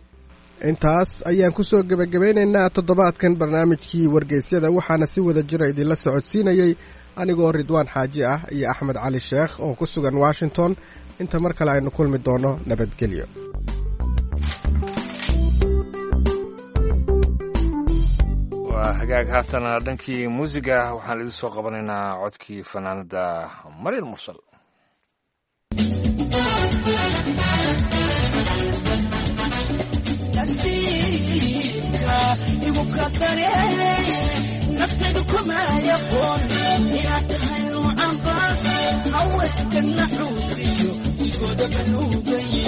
S5: intaas ayaan ku soo gebagabaynaynaa toddobaadkan barnaamijkii wargeysyada waxaana si wada jira idinla socodsiinayey anigoo ridwaan xaaji ah iyo axmed cali sheekh oo ku sugan washington inta mar kale aynu kulmi doonno nabadgelyo
S1: waa hagaag haatana dhankii muusiga waxaan idin soo qabanaynaa codkii fanaanada maryal mursal
S15: igu qadare naftaydu kuma yaqoon inaad tahay nuucan baas haweenka naxuusiyo igooda banuugaye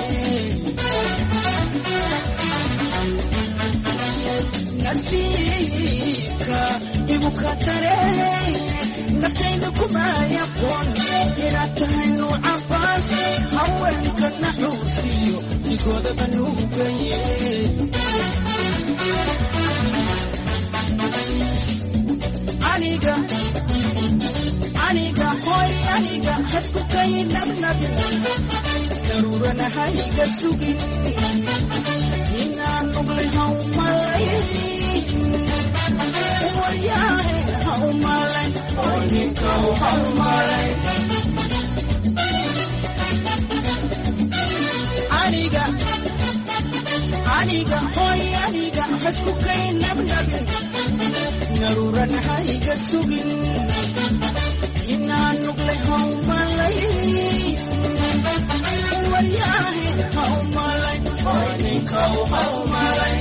S15: nasiibka igu qadare naftaydu kuma yaqoon inaad tahay nuucan baas haweenka naxuusiyo igooda banuugaye aniga aniga hoy aniga hasku kay nabnabi daruurana hayga sugin inaan nuglay haumalay waryaare haumalay oninkaw haumalay aniga aniga hoy aniga hasku kay nabnabi daruuran hayga sugin inaan nuglay haumalay waryaahe haumalay ninkaw haumalay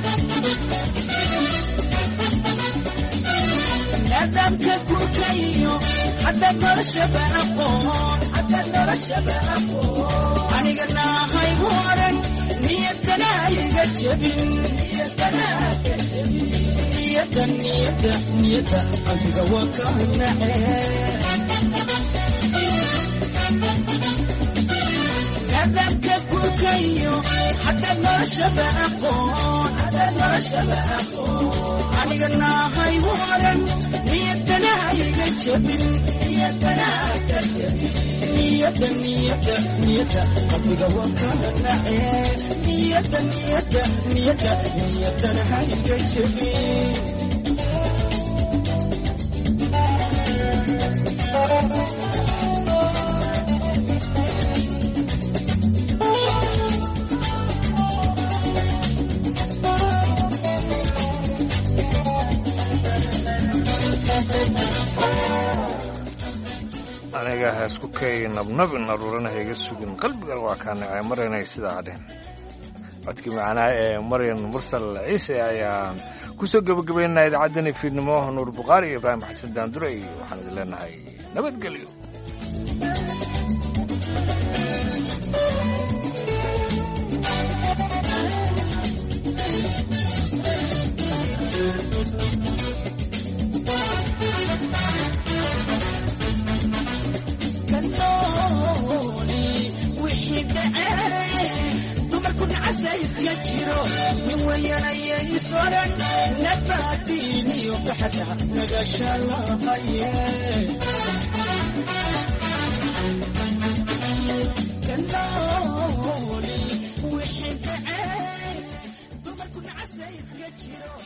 S15: nidaamka gurkayo hadda noloshaba aqoon hadda noloshaba aqoon aniga naahaygu oran niyadana iga jebin niyadana iga jebin niyada niyada niyada qalbiga waa ka nace nidaamka gurkayo hadda noloshaba aqoon hadda noloshaba aqoon aniga naahaygu oran niyadana iga jebin niyadana iga jebin niyada niyada niyada qalbiga waa ka nace niyada niyada niyada niyadana hayga jebin
S1: aniga haisku kay nabnabi naruurana hayga sugin qalbigan waa kaa nacay marinay sidaa dhehen codkii macnaa ee maryan mursal ciise ayaan kusoo gebagabaynaa idaacaddani fiidnimo nuur bukhaari iyo ibraahim xasan daandure iyo waxaan idin leenahay nabadgelyo
S15: nin wayanaya isoran nabaadiiniyo baxda nagashalahaye kanooli wixii dhacee dumarku nacasa iska jiro